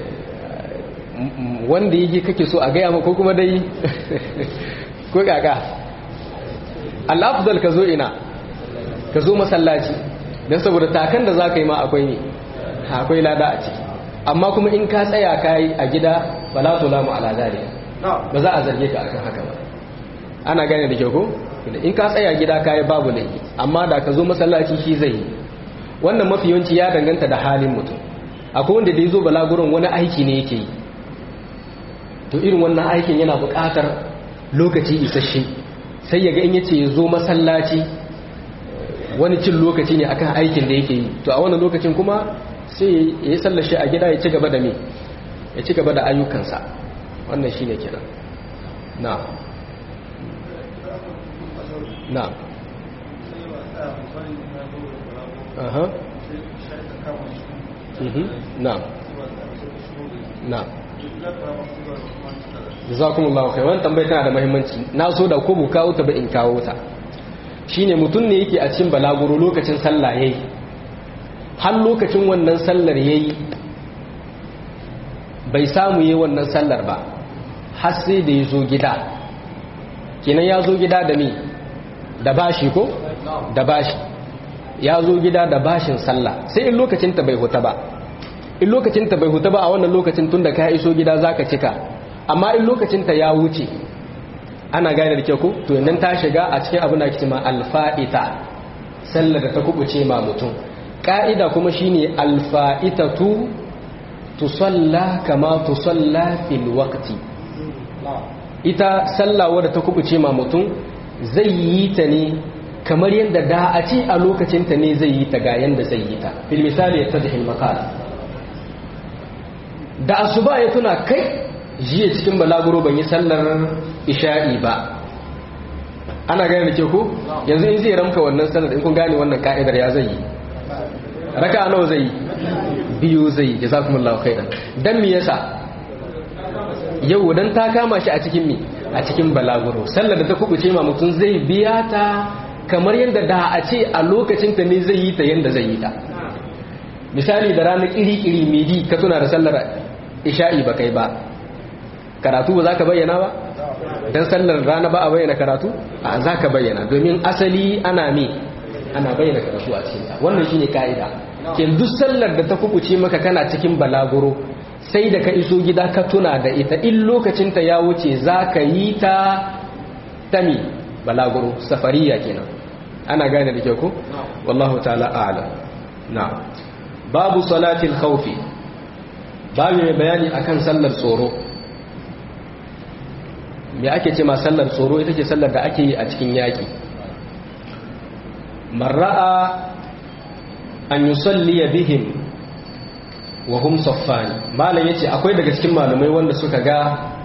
wanda yi kake so a gaya ma ko kuma dai ko kaka al'afdal ka zo ina ka zo masallaci don saboda takan da za ka yi ma akwai ne akwai lada a ciki amma kuma in ka tsaya ka yi a gida ba la tulamu ala zari ba za a zarge ka akan haka ba ana gane da kyau ko in ka tsaya gida ka yi babu laifi amma da ka zo masallaci shi zai yi wannan mafi yawanci ya danganta da halin mutum akwai wanda da ya zo balaguron wani aiki ne yake yi to irin wannan aikin yana buƙatar lokaci isasshe sai ya ga in yace ya zo masallaci wani cin lokaci ne akan aikin da yake yi to a wannan lokacin kuma sai ya yi sallashe a gida ya ci gaba da me ya ci gaba da ayyukansa wannan shine kenan na na aha na na jazakumullahu khair wannan tambayar tana da muhimmanci na so da ko bu kawo ta ba in kawo ta shine mutum ne yake a cikin balaguro lokacin sallah yayi har lokacin wannan sallar yayi bai samu yayi wannan sallar ba har sai da yazo gida kenan ya zo gida da me da bashi ko da bashi ya zo gida da bashin sallah sai in lokacin ta bai huta ba in lokacin ta bai huta ba a wannan lokacin tunda ka iso gida zaka cika amma in lokacinta ya wuce ana gane da kyau ko to yanzu ta shiga a cikin abin da ake cewa alfa'ita sallar da ta kubuce ma mutum ka'ida kuma shine alfa'itatu tusalla kama tusalla fil waqti ita sallah wadda ta kubuce ma mutum zai yi ta ne kamar yadda da a ce a lokacinta ne zai yi ta ga yanda zai yi ta fil misali ya tadhil maqal da asuba ya tuna kai jiya cikin balaguro ban yi sallar isha'i ba ana gane da ke ku yanzu in zai ramka wannan sallar in kun gane wannan ka'idar ya zai yi raka nawa zai yi biyu zai yi jazakumullahu khairan dan me yasa yau dan ta kama shi a cikin me a cikin balaguro sallar da ta kubuce ma mutum zai biya ta kamar yadda da a ce a lokacin ta ne zai yi ta yadda zai yi ta misali da ranar kiri-kiri midi ka tuna da sallar isha'i ba kai ba karatu ba za ka bayyana ba don sallar rana ba a bayyana karatu a za ka bayyana domin asali ana me ana bayyana karatu a cikinta wannan shine ka'ida ke duk sallar da ta kubuce maka kana cikin balaguro sai da ka iso gida ka tuna da ita in lokacinta ya wuce za ka yi ta tami balaguro safariya kenan ana gane da kyau ko wallahu ta'ala a'lam na babu salatil khawfi babu mai bayani akan sallar tsoro me ake ce ma sallar tsoro ita ce sallar da ake yi a cikin yaƙi marra'a an yusalli bihim wa hum saffani malam yace akwai daga cikin malamai wanda suka ga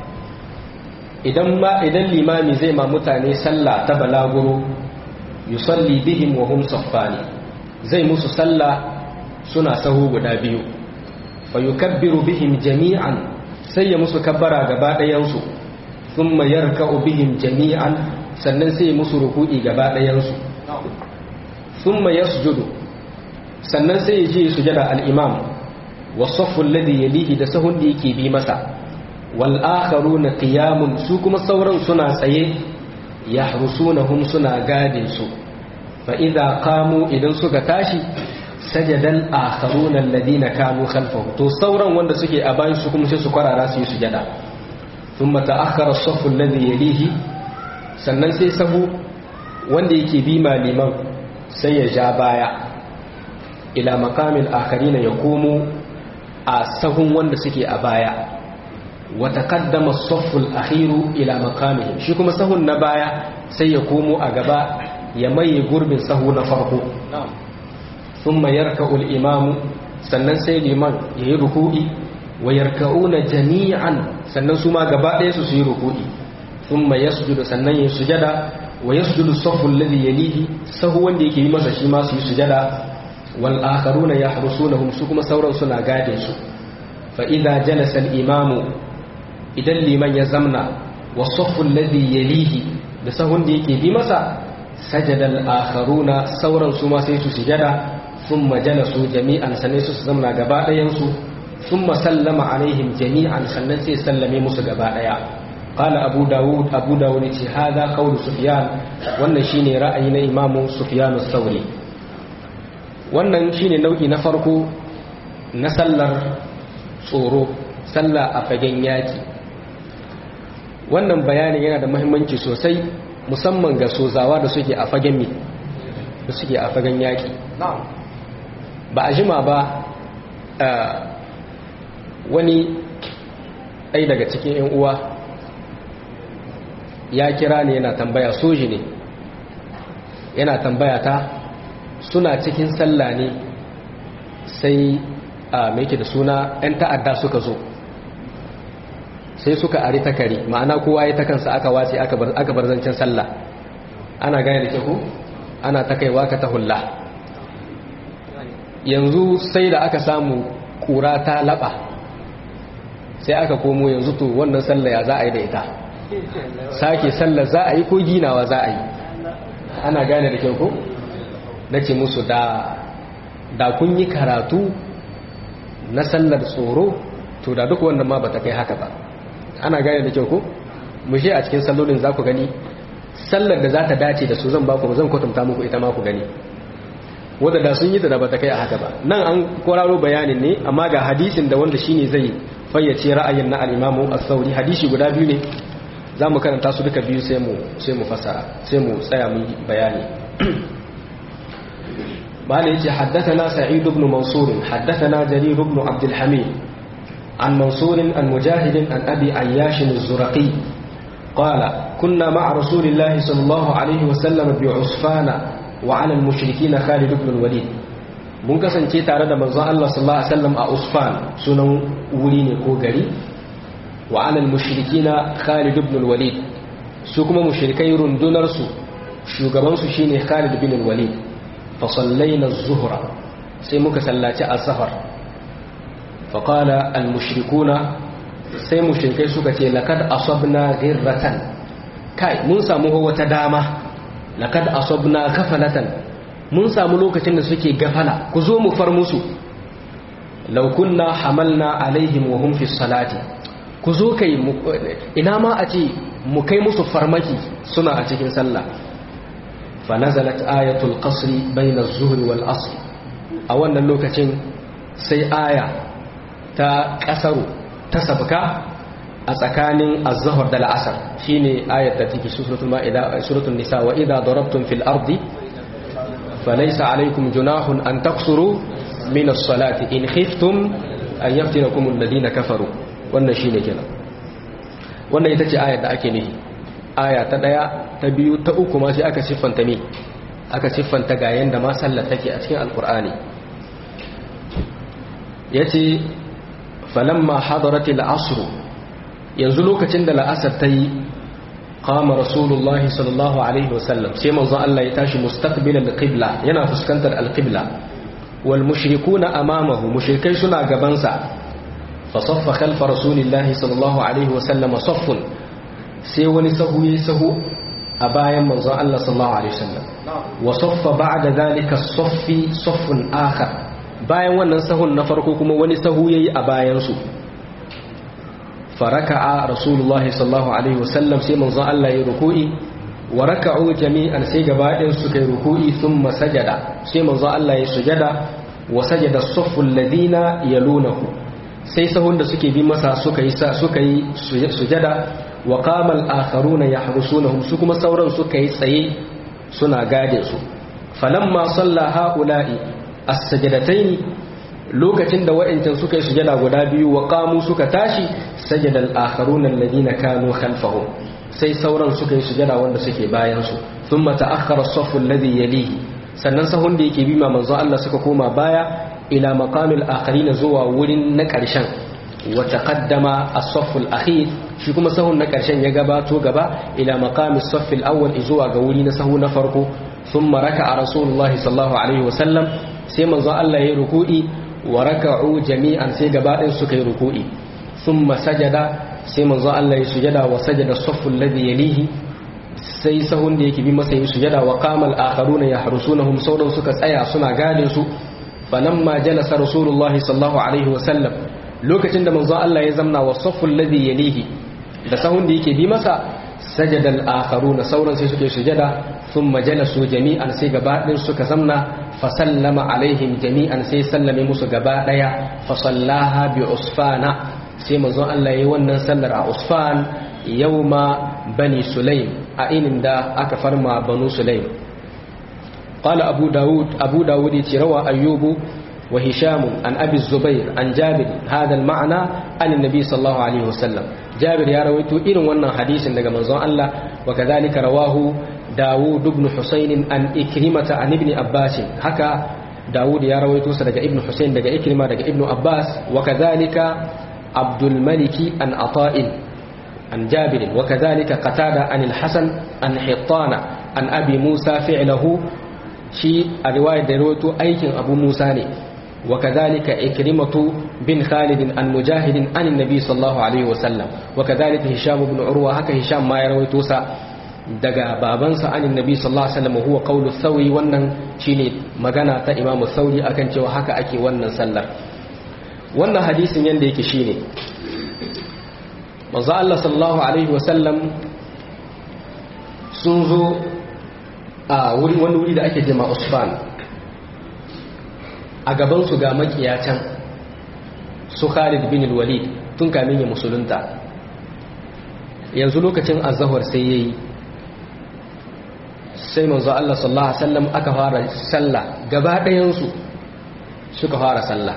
idan ma idan limami zai ma mutane sallah ta balaguro yusalli bihim wa hum saffani zai musu sallah suna sahu guda biyu fa yukabbiru bihim jami'an sai ya musu kabbara gaba ɗayan su thumma yarka'u bihim jami'an sannan sai ya musu ruku'i gaba ɗayan su thumma yasjudu sannan sai ya je sujada al-imam wasaffu alladhi yalihi da sahun da yake bi masa wal akharuna qiyamun su kuma sauran suna tsaye yahrusunahum suna gadin su fa idza qamu idan suka tashi sajadal akharuna alladhina kanu khalfahu to sauran wanda suke a bayan su kuma sai su kwarara su yi sujada thumma ta'akhkhara as-saffu alladhi yalihi sannan sai sahu wanda yake bi maliman sai ya ja baya ila maqamil akharina yaqumu a sahun wanda suke a baya wa taqaddama as-saffu al-akhiru ila maqamihi shi kuma sahun na baya sai ya komo a gaba ya maye gurbin sahu na farko thumma yarka'u al-imamu sannan sai liman yayi ruku'i wa yarka'una jami'an sannan su ma gaba ɗaya su su yi ruku'i thumma yasjudu sannan yayi sujada wa yasjudu as-saffu alladhi yalihi sahu wanda yake yi masa shi ma su yi sujada wal akharuna yahrusunahum su kuma sauran suna gadin su fa idza jalasa al-imamu idan liman ya zamna wa saffu alladhi yalihi da sahun da yake bi masa sajada al-akharuna sauran su ma sai su sujada thumma jalasu jami'an sannan su zamna gaba ɗayan su thumma sallama alaihim jami'an sannan sai sallame musu gaba ɗaya قال أبو داود أبو داود هذا قول سفيان wannan shine ra'ayi na imamu Sufyan sauri wannan shine nau'i na farko na sallar tsoro sallah a fagen yaki wannan bayanin yana da muhimmanci sosai musamman ga sozawa da suke a fagen mi da suke a fagen yaki ba a jima ba wani ɗai daga cikin 'yan uwa ya kira ne yana tambaya soji ne yana tambaya ta suna cikin sallah ne sai a maike da suna 'yan ta'adda suka zo sai suka ari takari ma'ana kowa ya ta kansa aka wace aka bar zancen sallah ana gane da ku ana ta kaiwa ka ta hulla yanzu sai da aka samu kura ta laba sai aka komo yanzu to wannan sallah ya za a yi da ita sake sallar za a yi ko ginawa za a yi ana gane da kyau ko na ce musu da da kun yi karatu na sallar tsoro to da duk wannan ma ba ta kai haka ba ana gane da kyau ko mu a cikin sallolin za ku gani sallar da za ta dace da su zan ba ku zan kwatanta muku ita ma ku gani wadda da sun yi ta da ba ta kai a haka ba nan an kwararo bayanin ne amma ga hadisin da wanda shine zai fayyace ra'ayin na al-imamu as-sauri hadisi guda biyu ne za mu karanta su duka biyu sai mu fasara sai mu tsaya mu bayani bala yace haddathana sa'id ibn mansur haddathana jarir ibn abd al-hamid an mansur an mujahid an abi ayyash az-zurqi qala kunna ma'a rasulillahi sallallahu alayhi wa sallam bi usfana wa 'ala al-mushrikeen khalid ibn al-walid mun kasance tare da manzon Allah sallallahu alaihi wasallam a usfan sunan wuri ne ko gari wa alal mushrikina Khalid ibn al-Walid su kuma mushrikai rundunar su shugaban su shine Khalid ibn al-Walid fa sallaina az-zuhra sai muka sallaci az-zuhr fa qala al-mushrikuna sai mushrikai suka ce laqad asabna ghirratan kai mun samu wata dama laqad asabna kafalatan mun samu lokacin da suke gafala ku zo mu far musu law kunna hamalna alaihim wa hum fi salati ku zo kai ina ma a ce mu kai musu farmaki suna a cikin sallah fa nazalat ayatul qasri bayna az-zuhri wal asr a wannan lokacin sai aya ta kasaru ta sabka a tsakanin az-zuhr da al-asr shine ayat da take suratul maida suratul nisa wa idha darabtum fil ardi falaysa alaykum junahun an taqsuru min as-salati in khiftum an yaftinakum alladhina kafaru wannan shine kenan wannan ita ce ayar da ake nihi aya ta daya ta biyu ta uku ma sai aka siffanta me aka siffanta ga yanda ma sallar take a cikin alqur'ani yace falamma hadaratil asr yanzu lokacin da la'asar ta yi qama rasulullahi sallallahu alaihi wasallam sai manzon Allah ya tashi mustaqbil al-qibla yana fuskantar al-qibla wal mushrikuna amamahu mushrikai suna gaban sa fa saffa khalfa rasulillahi sallallahu alaihi wasallam saffun sai wani sahu yayi sahu a bayan manzon Allah sallallahu alaihi wasallam wa saffa ba'da dhalika saffi saffun akhar bayan wannan sahun na farko kuma wani sahu yayi a bayan su faraka'a rasulullahi sallallahu alaihi wasallam sai manzon Allah ya ruku'i wa raka'u jami'an sai gaba ɗayan su kai ruku'i thumma sajada sai manzon Allah ya sujada wa sajada as-saffu alladhina yalunahu sai sahun da suke bi masa suka yi suka yi sujada wa qama al-akharuna yahrusunahum su kuma sauran suka yi tsaye suna gade su falamma salla ha'ula'i as-sajadatayn lokacin da wa'ancan suka yi sujada guda biyu wa qamu suka tashi sajada al-akharuna alladhina kanu khalfahum sai sauran suka yi sujada wanda suke bayan su thumma ta'akhkhara as-saffu alladhi yalihi sannan sahun da yake bi ma manzo Allah suka koma baya ila maqamil akharina zuwa wurin na karshen wa taqaddama as-saffu al-akhir shi kuma sahun na karshen ya gabato gaba ila maqami as-saff al-awwal zuwa ga wuri na sahu na farko thumma raka'a rasulullahi sallallahu alaihi wa sallam sai manzo Allah ya ruku'i wa raka'u jami'an sai gaba ɗin suka yi ruku'i thumma sajada sai manzo Allah ya sujada wa sajada as-saffu alladhi yalihi sai sahun da yake bi masa yi sujada wa qama al-akharuna yahrusunahum sauran suka tsaya suna gadin su falamma jalasa rasulullahi sallallahu alaihi wa sallam lokacin da manzo Allah ya zamna wa saffu alladhi yalihi da sahun da yake bi masa sajada al-akharuna sauran sai suke sujada thumma jalasu jami'an sai gaba ɗin suka zamna fa sallama alaihim jami'an sai sallame musu gaba daya fa sallaha bi usfana sai manzo Allah yayi wannan sallar a usfan yawma bani sulaim a inin da aka farma banu sulaim qala abu daud abu daud yace rawa ayyubu wa hisham an abi zubair an jabir hada al-ma'na an annabi sallallahu alaihi wasallam jabir ya rawaito irin wannan hadisin daga manzon Allah wa kadhalika rawahu dawud ibn husayn an ikrimata an ibn abbas haka dawud ya rawaito sa daga ibn husayn daga ikrima daga ibn abbas wa kadhalika abdul maliki an ata'in عن جابر وكذلك قتادة عن الحسن عن حطان عن أبي موسى فعله شيء الرواية دروت أيكن أبو موسى وكذلك إكرمة بن خالد عن مجاهد عن النبي صلى الله عليه وسلم وكذلك هشام بن عروة هكا هشام ما يروي توسى daga babansa anin nabi sallallahu alaihi wasallam huwa qawlu thawi wannan shine magana ta imam thauri akan cewa haka ake wannan sallar wannan hadisin yanda yake shine manzo Allah sallallahu alaihi wasallam sun zo a wuri wani wuri da ake jima Usfan a gaban su ga makiya can su Khalid bin Walid tun kamin ya musulunta yanzu lokacin azhar sai yayi sai manzo Allah sallallahu alaihi wasallam aka fara sallah gaba ɗayan su suka fara sallah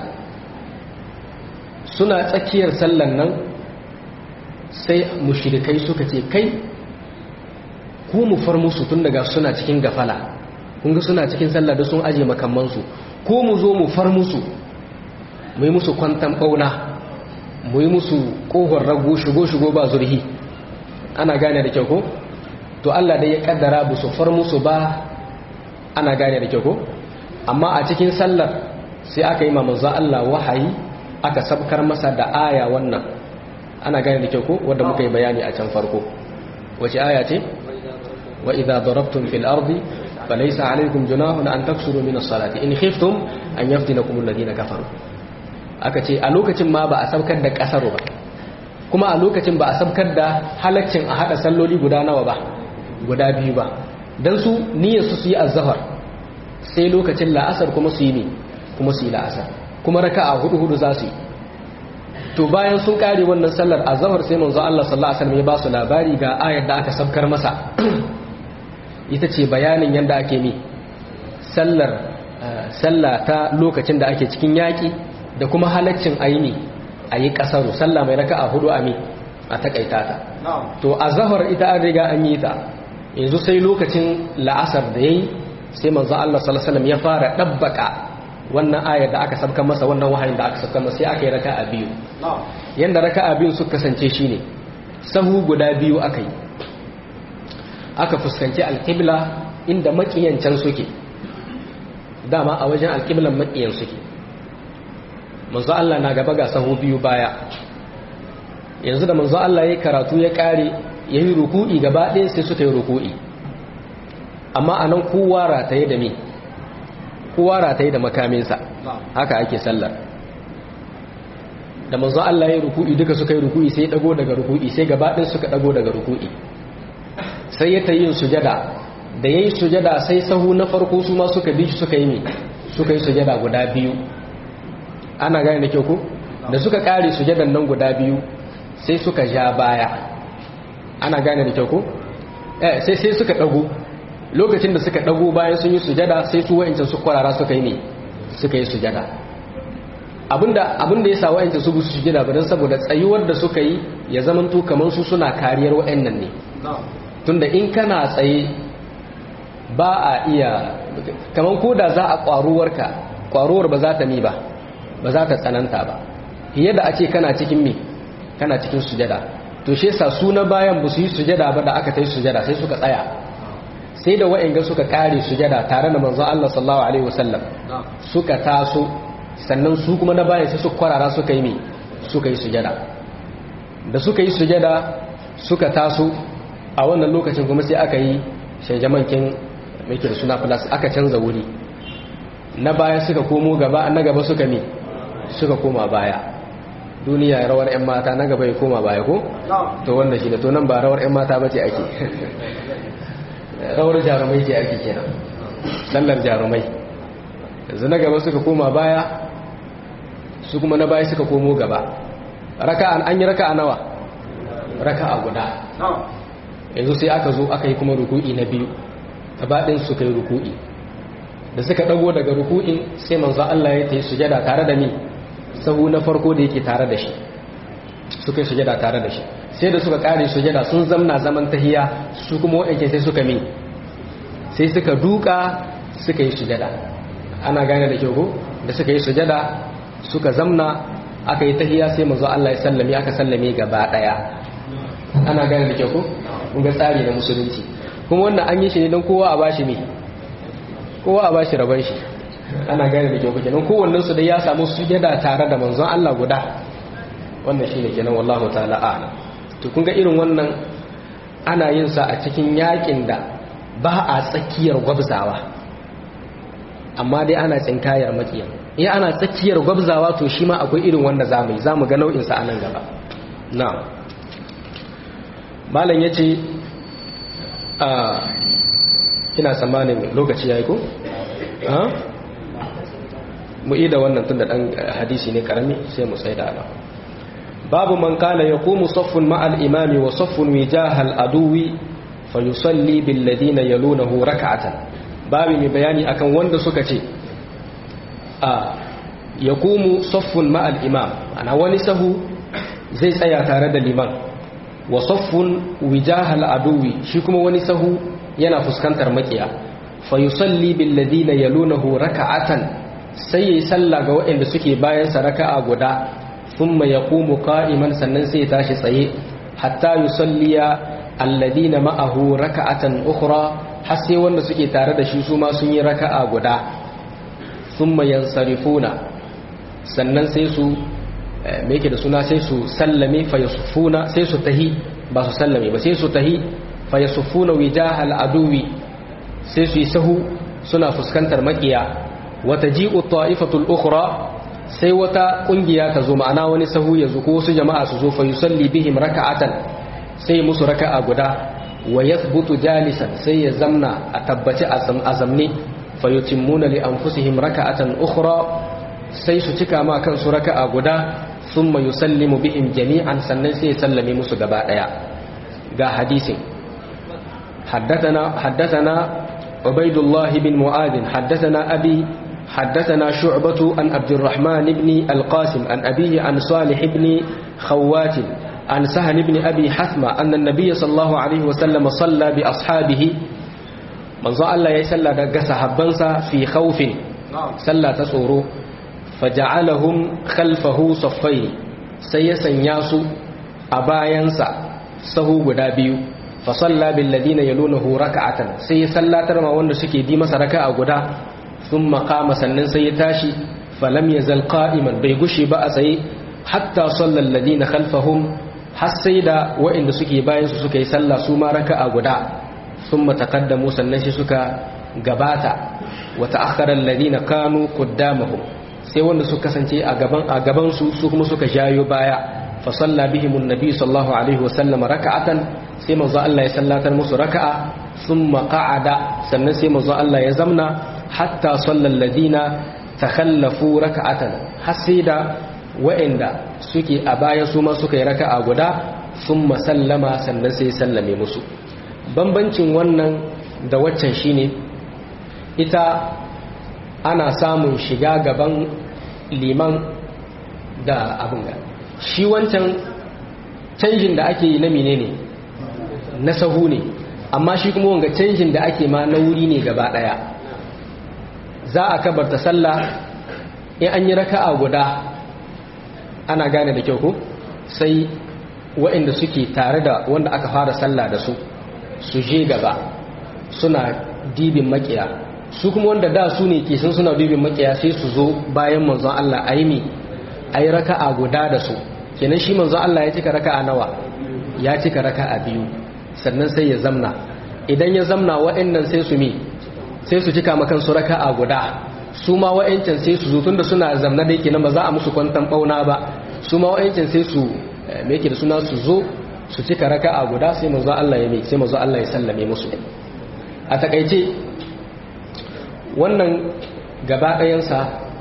suna tsakiyar sallan nan sai mushrikai suka ce kai ku mu far musu tun daga suna cikin gafala kun ga suna cikin sallah da sun aje makamansu ko mu zo mu far musu mu yi musu kwantan bauna mu yi musu kohon rago shigo-shigo ba zurhi ana gane da kyau ko to Allah dai ya kaddara bu su far musu ba ana gane da kyau ko amma a cikin sallar sai aka yi manzon Allah wahayi aka sabkar masa da aya wannan ana gane da kyau ko wanda muka yi bayani a can farko wace aya ce wa idza darabtum fil ardi falaysa alaykum junahun an taksuru min as-salati in khiftum an yaftinakum alladhina kafaru aka ce a lokacin ma ba a sabkar da kasaro ba kuma a lokacin ba a sabkar da halaccin a hada salloli guda nawa ba guda biyu ba dan su niyyar su su yi azhar sai lokacin la'asar kuma su yi ne kuma su yi la'asar kuma raka'a hudu hudu za su yi to bayan sun kare wannan sallar azhar sai manzo Allah sallallahu alaihi wasallam ya ba su labari ga ayar da aka sabkar masa ita ce bayanin yanda ake mi sallar sallah ta lokacin da ake cikin yaki da kuma halaccin aini ayi kasaru sallah mai raka'a hudu a mi a takaita ta to azhar ita an riga an yi ta yanzu sai lokacin la'asar da yayi sai manzo Allah sallallahu alaihi wasallam ya fara dabbaka wannan ayar da aka sabkan masa wannan wahayin da aka sabkan masa sai aka yi raka'a biyu yanda raka'a biyu suka kasance shine sahu guda biyu aka yi aka fuskanci alqibla inda makiyancan suke dama a wajen alqiblan makiyan suke manzo Allah na gaba ga sahu biyu baya yanzu da manzo Allah ya karatu ya kare yayi ruku'i gaba ɗaya sai suka yi ruku'i amma anan kowa rataye da me kowa rataye da makaminsa haka ake sallar da manzo Allah ya ruku'i duka suka yi ruku'i sai ya dago daga ruku'i sai gaba ɗin suka dago daga ruku'i sai ya tayi sujada da yayi sujada sai sahu na farko su ma suka bi shi suka yi me suka yi sujada guda biyu ana gane da kyau ko da suka kare sujadan nan guda biyu sai suka ja baya ana gane da kyau ko eh sai sai suka dago lokacin da suka dago bayan sun yi sujada sai su wa'ancan su kwarara suka yi ne suka yi sujada abinda abinda ya sa wa'ancan su su sujada ba don saboda tsayuwar da suka yi ya zamanto kamar su suna kariyar wa'annan ne tunda in kana tsaye ba a iya kamar ko da za a kwaruwarka kwaruwar ba za ta mi ba ba za ta tsananta ba fiye da ake kana cikin me kana cikin sujada to shi yasa su na bayan ba su yi sujada ba da aka ta yi sujada sai suka tsaya sai da wa'inga suka kare sujada tare da manzo Allah sallallahu alaihi wasallam suka taso sannan su kuma na bayan sai su kwarara suka yi me suka yi sujada da suka yi sujada suka taso a wannan lokacin kuma sai aka yi shajamankin mai da suna plus aka canza wuri na baya suka komo gaba na gaba suka ne suka koma baya duniya rawar 'yan mata na gaba ya koma baya ko? to wannan shi da to nan ba rawar 'yan mata ba ce ake rawar jarumai ce ake kenan sallar jarumai yanzu na gaba suka koma baya su kuma na baya suka komo gaba raka'an an yi raka'a nawa raka'a guda yanzu sai aka zo aka yi kuma ruku'i na biyu gabaɗin suka yi ruku'i da suka ɗago daga ruku'in sai manzo Allah ya tayi sujada tare da ni sahu na farko da yake tare da shi suka yi sujada tare da shi sai da suka kare sujada sun zamna zaman tahiya su kuma waɗanke sai suka mi sai suka duka suka yi sujada ana gane da kyau ko da suka yi sujada suka zamna aka yi tahiya sai manzo Allah ya sallame aka sallame gaba daya ana gane da kyau ko kun ga tsari na musulunci kuma wannan an yi shi ne don kowa a bashi me kowa a bashi rabon shi ana gane da kyau ko kenan kowannen su dai ya samu sujada tare da manzon Allah guda wannan shine kenan wallahu ta'ala a'lam to kun ga irin wannan ana yin sa a cikin yakin da ba a tsakiyar gwabzawa amma dai ana tsinkayar makiya in ana tsakiyar gwabzawa to shi ma akwai irin wanda zamu yi zamu ga nau'in sa a nan gaba na'am malam yace a ina tsammanin lokaci yayi ko ha mu yi da wannan tunda dan hadisi ne karami sai mu sai da ala babu man kana yaqumu saffun ma'al imami wa saffun wijahal aduwi fa yusalli bil ladina yalunahu rak'atan babu mai bayani akan wanda suka ce a yaqumu saffun ma'al imam ana wani sahu zai tsaya tare da liman wa saffun wijahal aduwi shi kuma wani sahu yana fuskantar makiya fa yusalli bil ladina yalunahu rak'atan sai yayi sallah ga waɗanda suke bayan sa raka'a guda thumma yaqumu qa'iman sannan sai ya tashi tsaye hatta yusalliya alladina ma'ahu raka'atan ukhra har sai wanda suke tare da shi su ma sun yi raka'a guda thumma yansarifuna sannan sai su me yake da suna sai su sallame fa yasufuna sai su tahi ba su sallame ba sai su tahi fa yasufuna wijahal aduwi sai su yi sahu suna fuskantar makiya wata ji'u ta'ifatul ukhra sai wata kungiya ta zo ma'ana wani sahu ya zo ko wasu jama'a su zo fa yusalli bihim raka'atan sai musu raka'a guda wa yathbutu jalisan sai ya zamna a tabbaci a zamne fa yutimmuna li anfusihim raka'atan ukhra sai su cika ma kansu raka'a guda thumma yusallimu bihim jami'an sannan sai ya sallame musu gaba daya ga hadisin حدثنا حدثنا عبيد الله بن معاذ حدثنا أبي حدثنا شعبة عن عبد الرحمن بن القاسم عن أبيه عن صالح بن خوات عن سهل بن أبي حثمة أن النبي صلى الله عليه وسلم صلى بأصحابه من ظل الله يسلى دقس حبنسا في خوف سلى تسورو فجعلهم خلفه صفين سيسن ياسو أباينسا سهو قدابيو fasalla bil ladina yalunahu raka'atan sai ya sallatar ma wanda suke bi masa raka'a guda thumma qama sannan sai ya tashi falam yazal qa'iman bai gushi ba a tsaye hatta sallal ladina khalfahum har sai da wa'inda suke bayan su suka yi sallah su ma raka'a guda thumma taqaddamu sannan shi suka gabata wa ta'akhkhara alladina kanu qaddamahum sai wanda suka kasance a gaban a gaban su su kuma suka jayo baya fa salla bihim annabi sallallahu alaihi wa sallam raka'atan sai manzo Allah ya sallatar musu raka'a thumma qa'ada sannan sai manzo Allah ya zamna hatta sallal ladina takhallafu raka'atan har sai da wa'inda suke a baya su ma suka yi raka'a guda thumma sallama sannan sai sallame musu bambancin wannan da waccan shine ita ana samun shiga gaban liman da abin ga shi wancan canjin da ake yi na menene na sahu ne amma shi kuma wanga canjin da ake ma na wuri ne gaba daya za a kabarta sallah in an yi raka'a guda ana gane da kyau ko sai waɗanda suke tare da wanda aka fara sallah da su su je gaba suna dibin makiya su kuma wanda da su ne ke sun suna dibin makiya sai su zo bayan manzon Allah a yi mi a yi raka'a guda da su kenan shi manzon Allah ya cika raka'a nawa ya cika raka'a biyu sannan sai ya zamna idan ya zamna waɗannan sai su mi sai su cika makan su raka'a guda su ma wa'ancan sai su zo tunda suna zamna da yake nan ba za a musu kwantan bauna ba su ma wa'ancan sai su me yake da suna su zo su cika raka'a guda sai manzo Allah ya mi sai manzo Allah ya sallame musu a takaice wannan gaba ɗayansa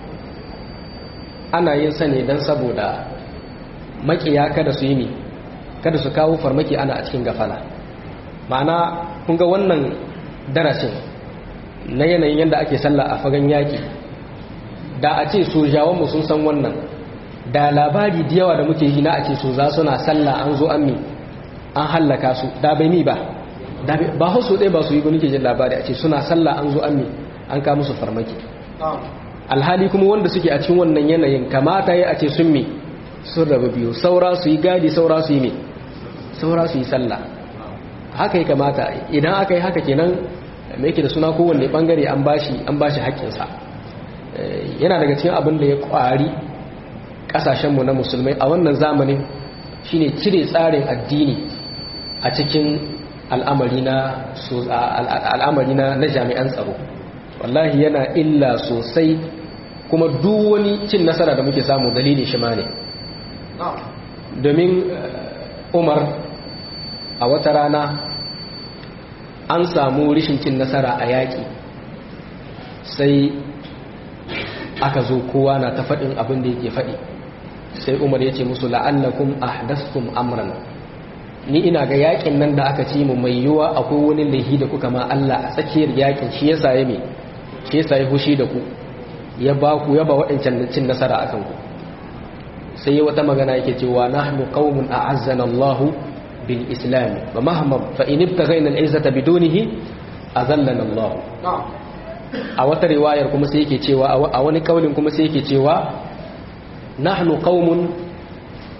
ana yin sa ne don saboda makiya kada su yi mi kada su kawo farmaki ana a cikin gafala ma'ana kun ga wannan darasin na yanayin yadda ake sallah a fagen yaƙi da a ce sojawanmu sun san wannan da labari da yawa da muke yi na a ce soza suna sallah an zo an mi an hallaka su da bai mi ba ba hausu ɗaya ba su yi gani ke jin labari a ce suna sallah an zo an mi an ka musu farmaki alhali kuma wanda suke a cikin wannan yanayin kamata ya a ce sun mi sun raba biyu saura su yi gadi saura su yi mi saura su yi sallah haka ya kamata idan aka yi haka kenan mai yake da suna kowanne bangare an bashi an bashi haƙƙinsa yana daga cikin abin da ya ƙwari ƙasashenmu na musulmai a wannan zamanin shine cire tsarin addini a cikin al'amari na al'amari na jami'an tsaro wallahi yana illa sosai kuma duk wani cin nasara da muke samu dalili shi ma ne domin umar a wata rana an samu rishin cin nasara a yaƙi sai aka zo kowa na ta faɗin abin da yake faɗi sai umar ya ce musu la'allakum ahdastum amran ni ina ga yaƙin nan da aka ci mu mai yiwa akwai wani laihi da kuka ma Allah a tsakiyar yaƙin shi yasa ya me shi yasa ya fushi da ku ya ba ku ya ba waɗancan cin nasara akan ku sai wata magana yake cewa nahnu qaumun a'azzana Allahu بالإسلام ومهما فإن ابتغينا العزة بدونه أذلنا الله a wata riwayar kuma sai yake cewa a wani kaulin kuma sai yake cewa nahnu qaumun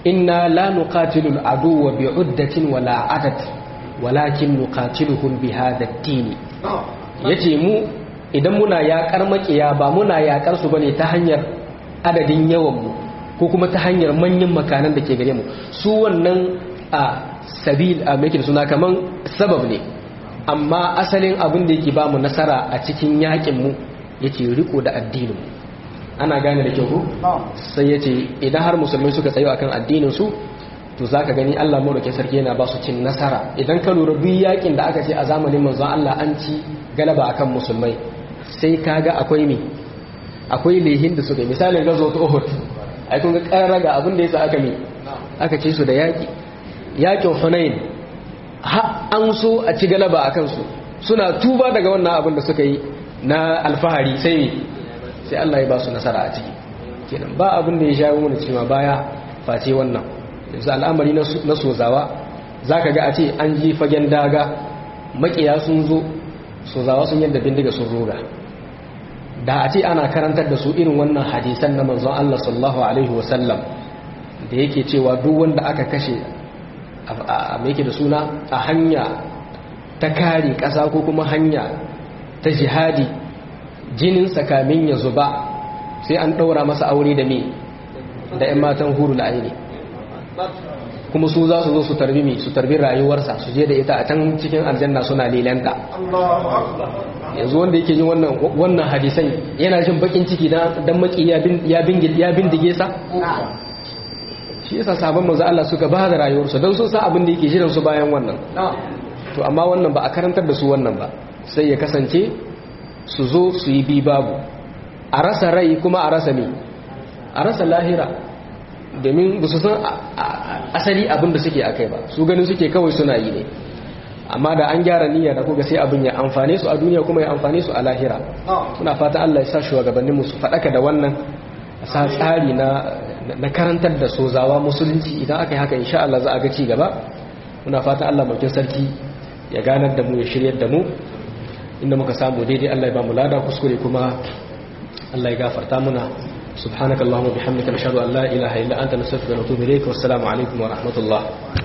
inna la nuqatilu al-aduwwa bi'uddatin wala adad walakin nuqatiluhum bi hadha ad-din yace mu idan muna yakar makiya ba muna yakar su bane ta hanyar adadin yawan mu ko kuma ta hanyar manyan makanan da ke gare mu su wannan a sabil a mekin suna kaman sabab ne amma asalin abin da yake ba mu nasara a cikin yakin mu yake riko da addinin mu ana gane da kyau sai ya ce idan har musulmai suka tsayo akan addininsu to za ka gani allah maɗauki sarki yana ba su cin nasara idan ka lura duk yakin da aka ce a zamanin manzon allah an ci galaba akan musulmai sai ka ga akwai me akwai lehin da suka yi misalin gazo ta uhud ai kun ga ƙarar ga abin da ya sa aka me aka ce su da yaƙi yakin hunain ha an so a ci galaba a kansu suna tuba daga wannan abin da suka yi na alfahari sai me sai Allah ya ba su nasara a ciki kenan ba abin da ya shawo mana cewa baya face wannan yanzu al'amari na sozawa zaka ga a ce an ji fagen daga makiya sun zo sozawa sun yadda bindiga sun roga da a ce ana karantar da su irin wannan hadisan na manzon Allah sallallahu alaihi wasallam da yake cewa duk wanda aka kashe a mai da suna a hanya ta kare ƙasa ko kuma hanya ta jihadi jinin kamin ya zuba sai an ɗaura masa aure da me da 'yan matan hurul aini kuma su za su zo su tarbi mi su tarbi rayuwarsa su je da ita a can cikin aljanna suna lilanta yanzu wanda yake yin wannan wannan hadisan yana jin bakin ciki dan maki ya bindige sa shi yasa sabon manzo Allah suka ba da rayuwarsu don sun sa abin da yake jiran su bayan wannan to amma wannan ba a karantar da su wannan ba sai ya kasance su zo su yi bi babu a rasa rai kuma a rasa me a rasa lahira domin ba su san asali abin da suke akai ba su ganin suke kawai suna yi ne amma da an gyara niyya da kuka sai abin ya amfane su a duniya kuma ya amfane su a lahira muna fata Allah ya sa shugabanninmu su faɗaka da wannan sa tsari na na karantar da sozawa musulunci idan aka yi haka insha Allah za a ga ci gaba muna fata Allah mulkin sarki ya ganar da mu ya shiryar da mu inda muka samu daidai Allah ya ba mu lada kuskure kuma Allah ya gafarta muna subhanakallahumma bihamdika nashhadu an la ilaha illa anta nastaghfiruka wa natubu ilayk wassalamu alaikum wa rahmatullah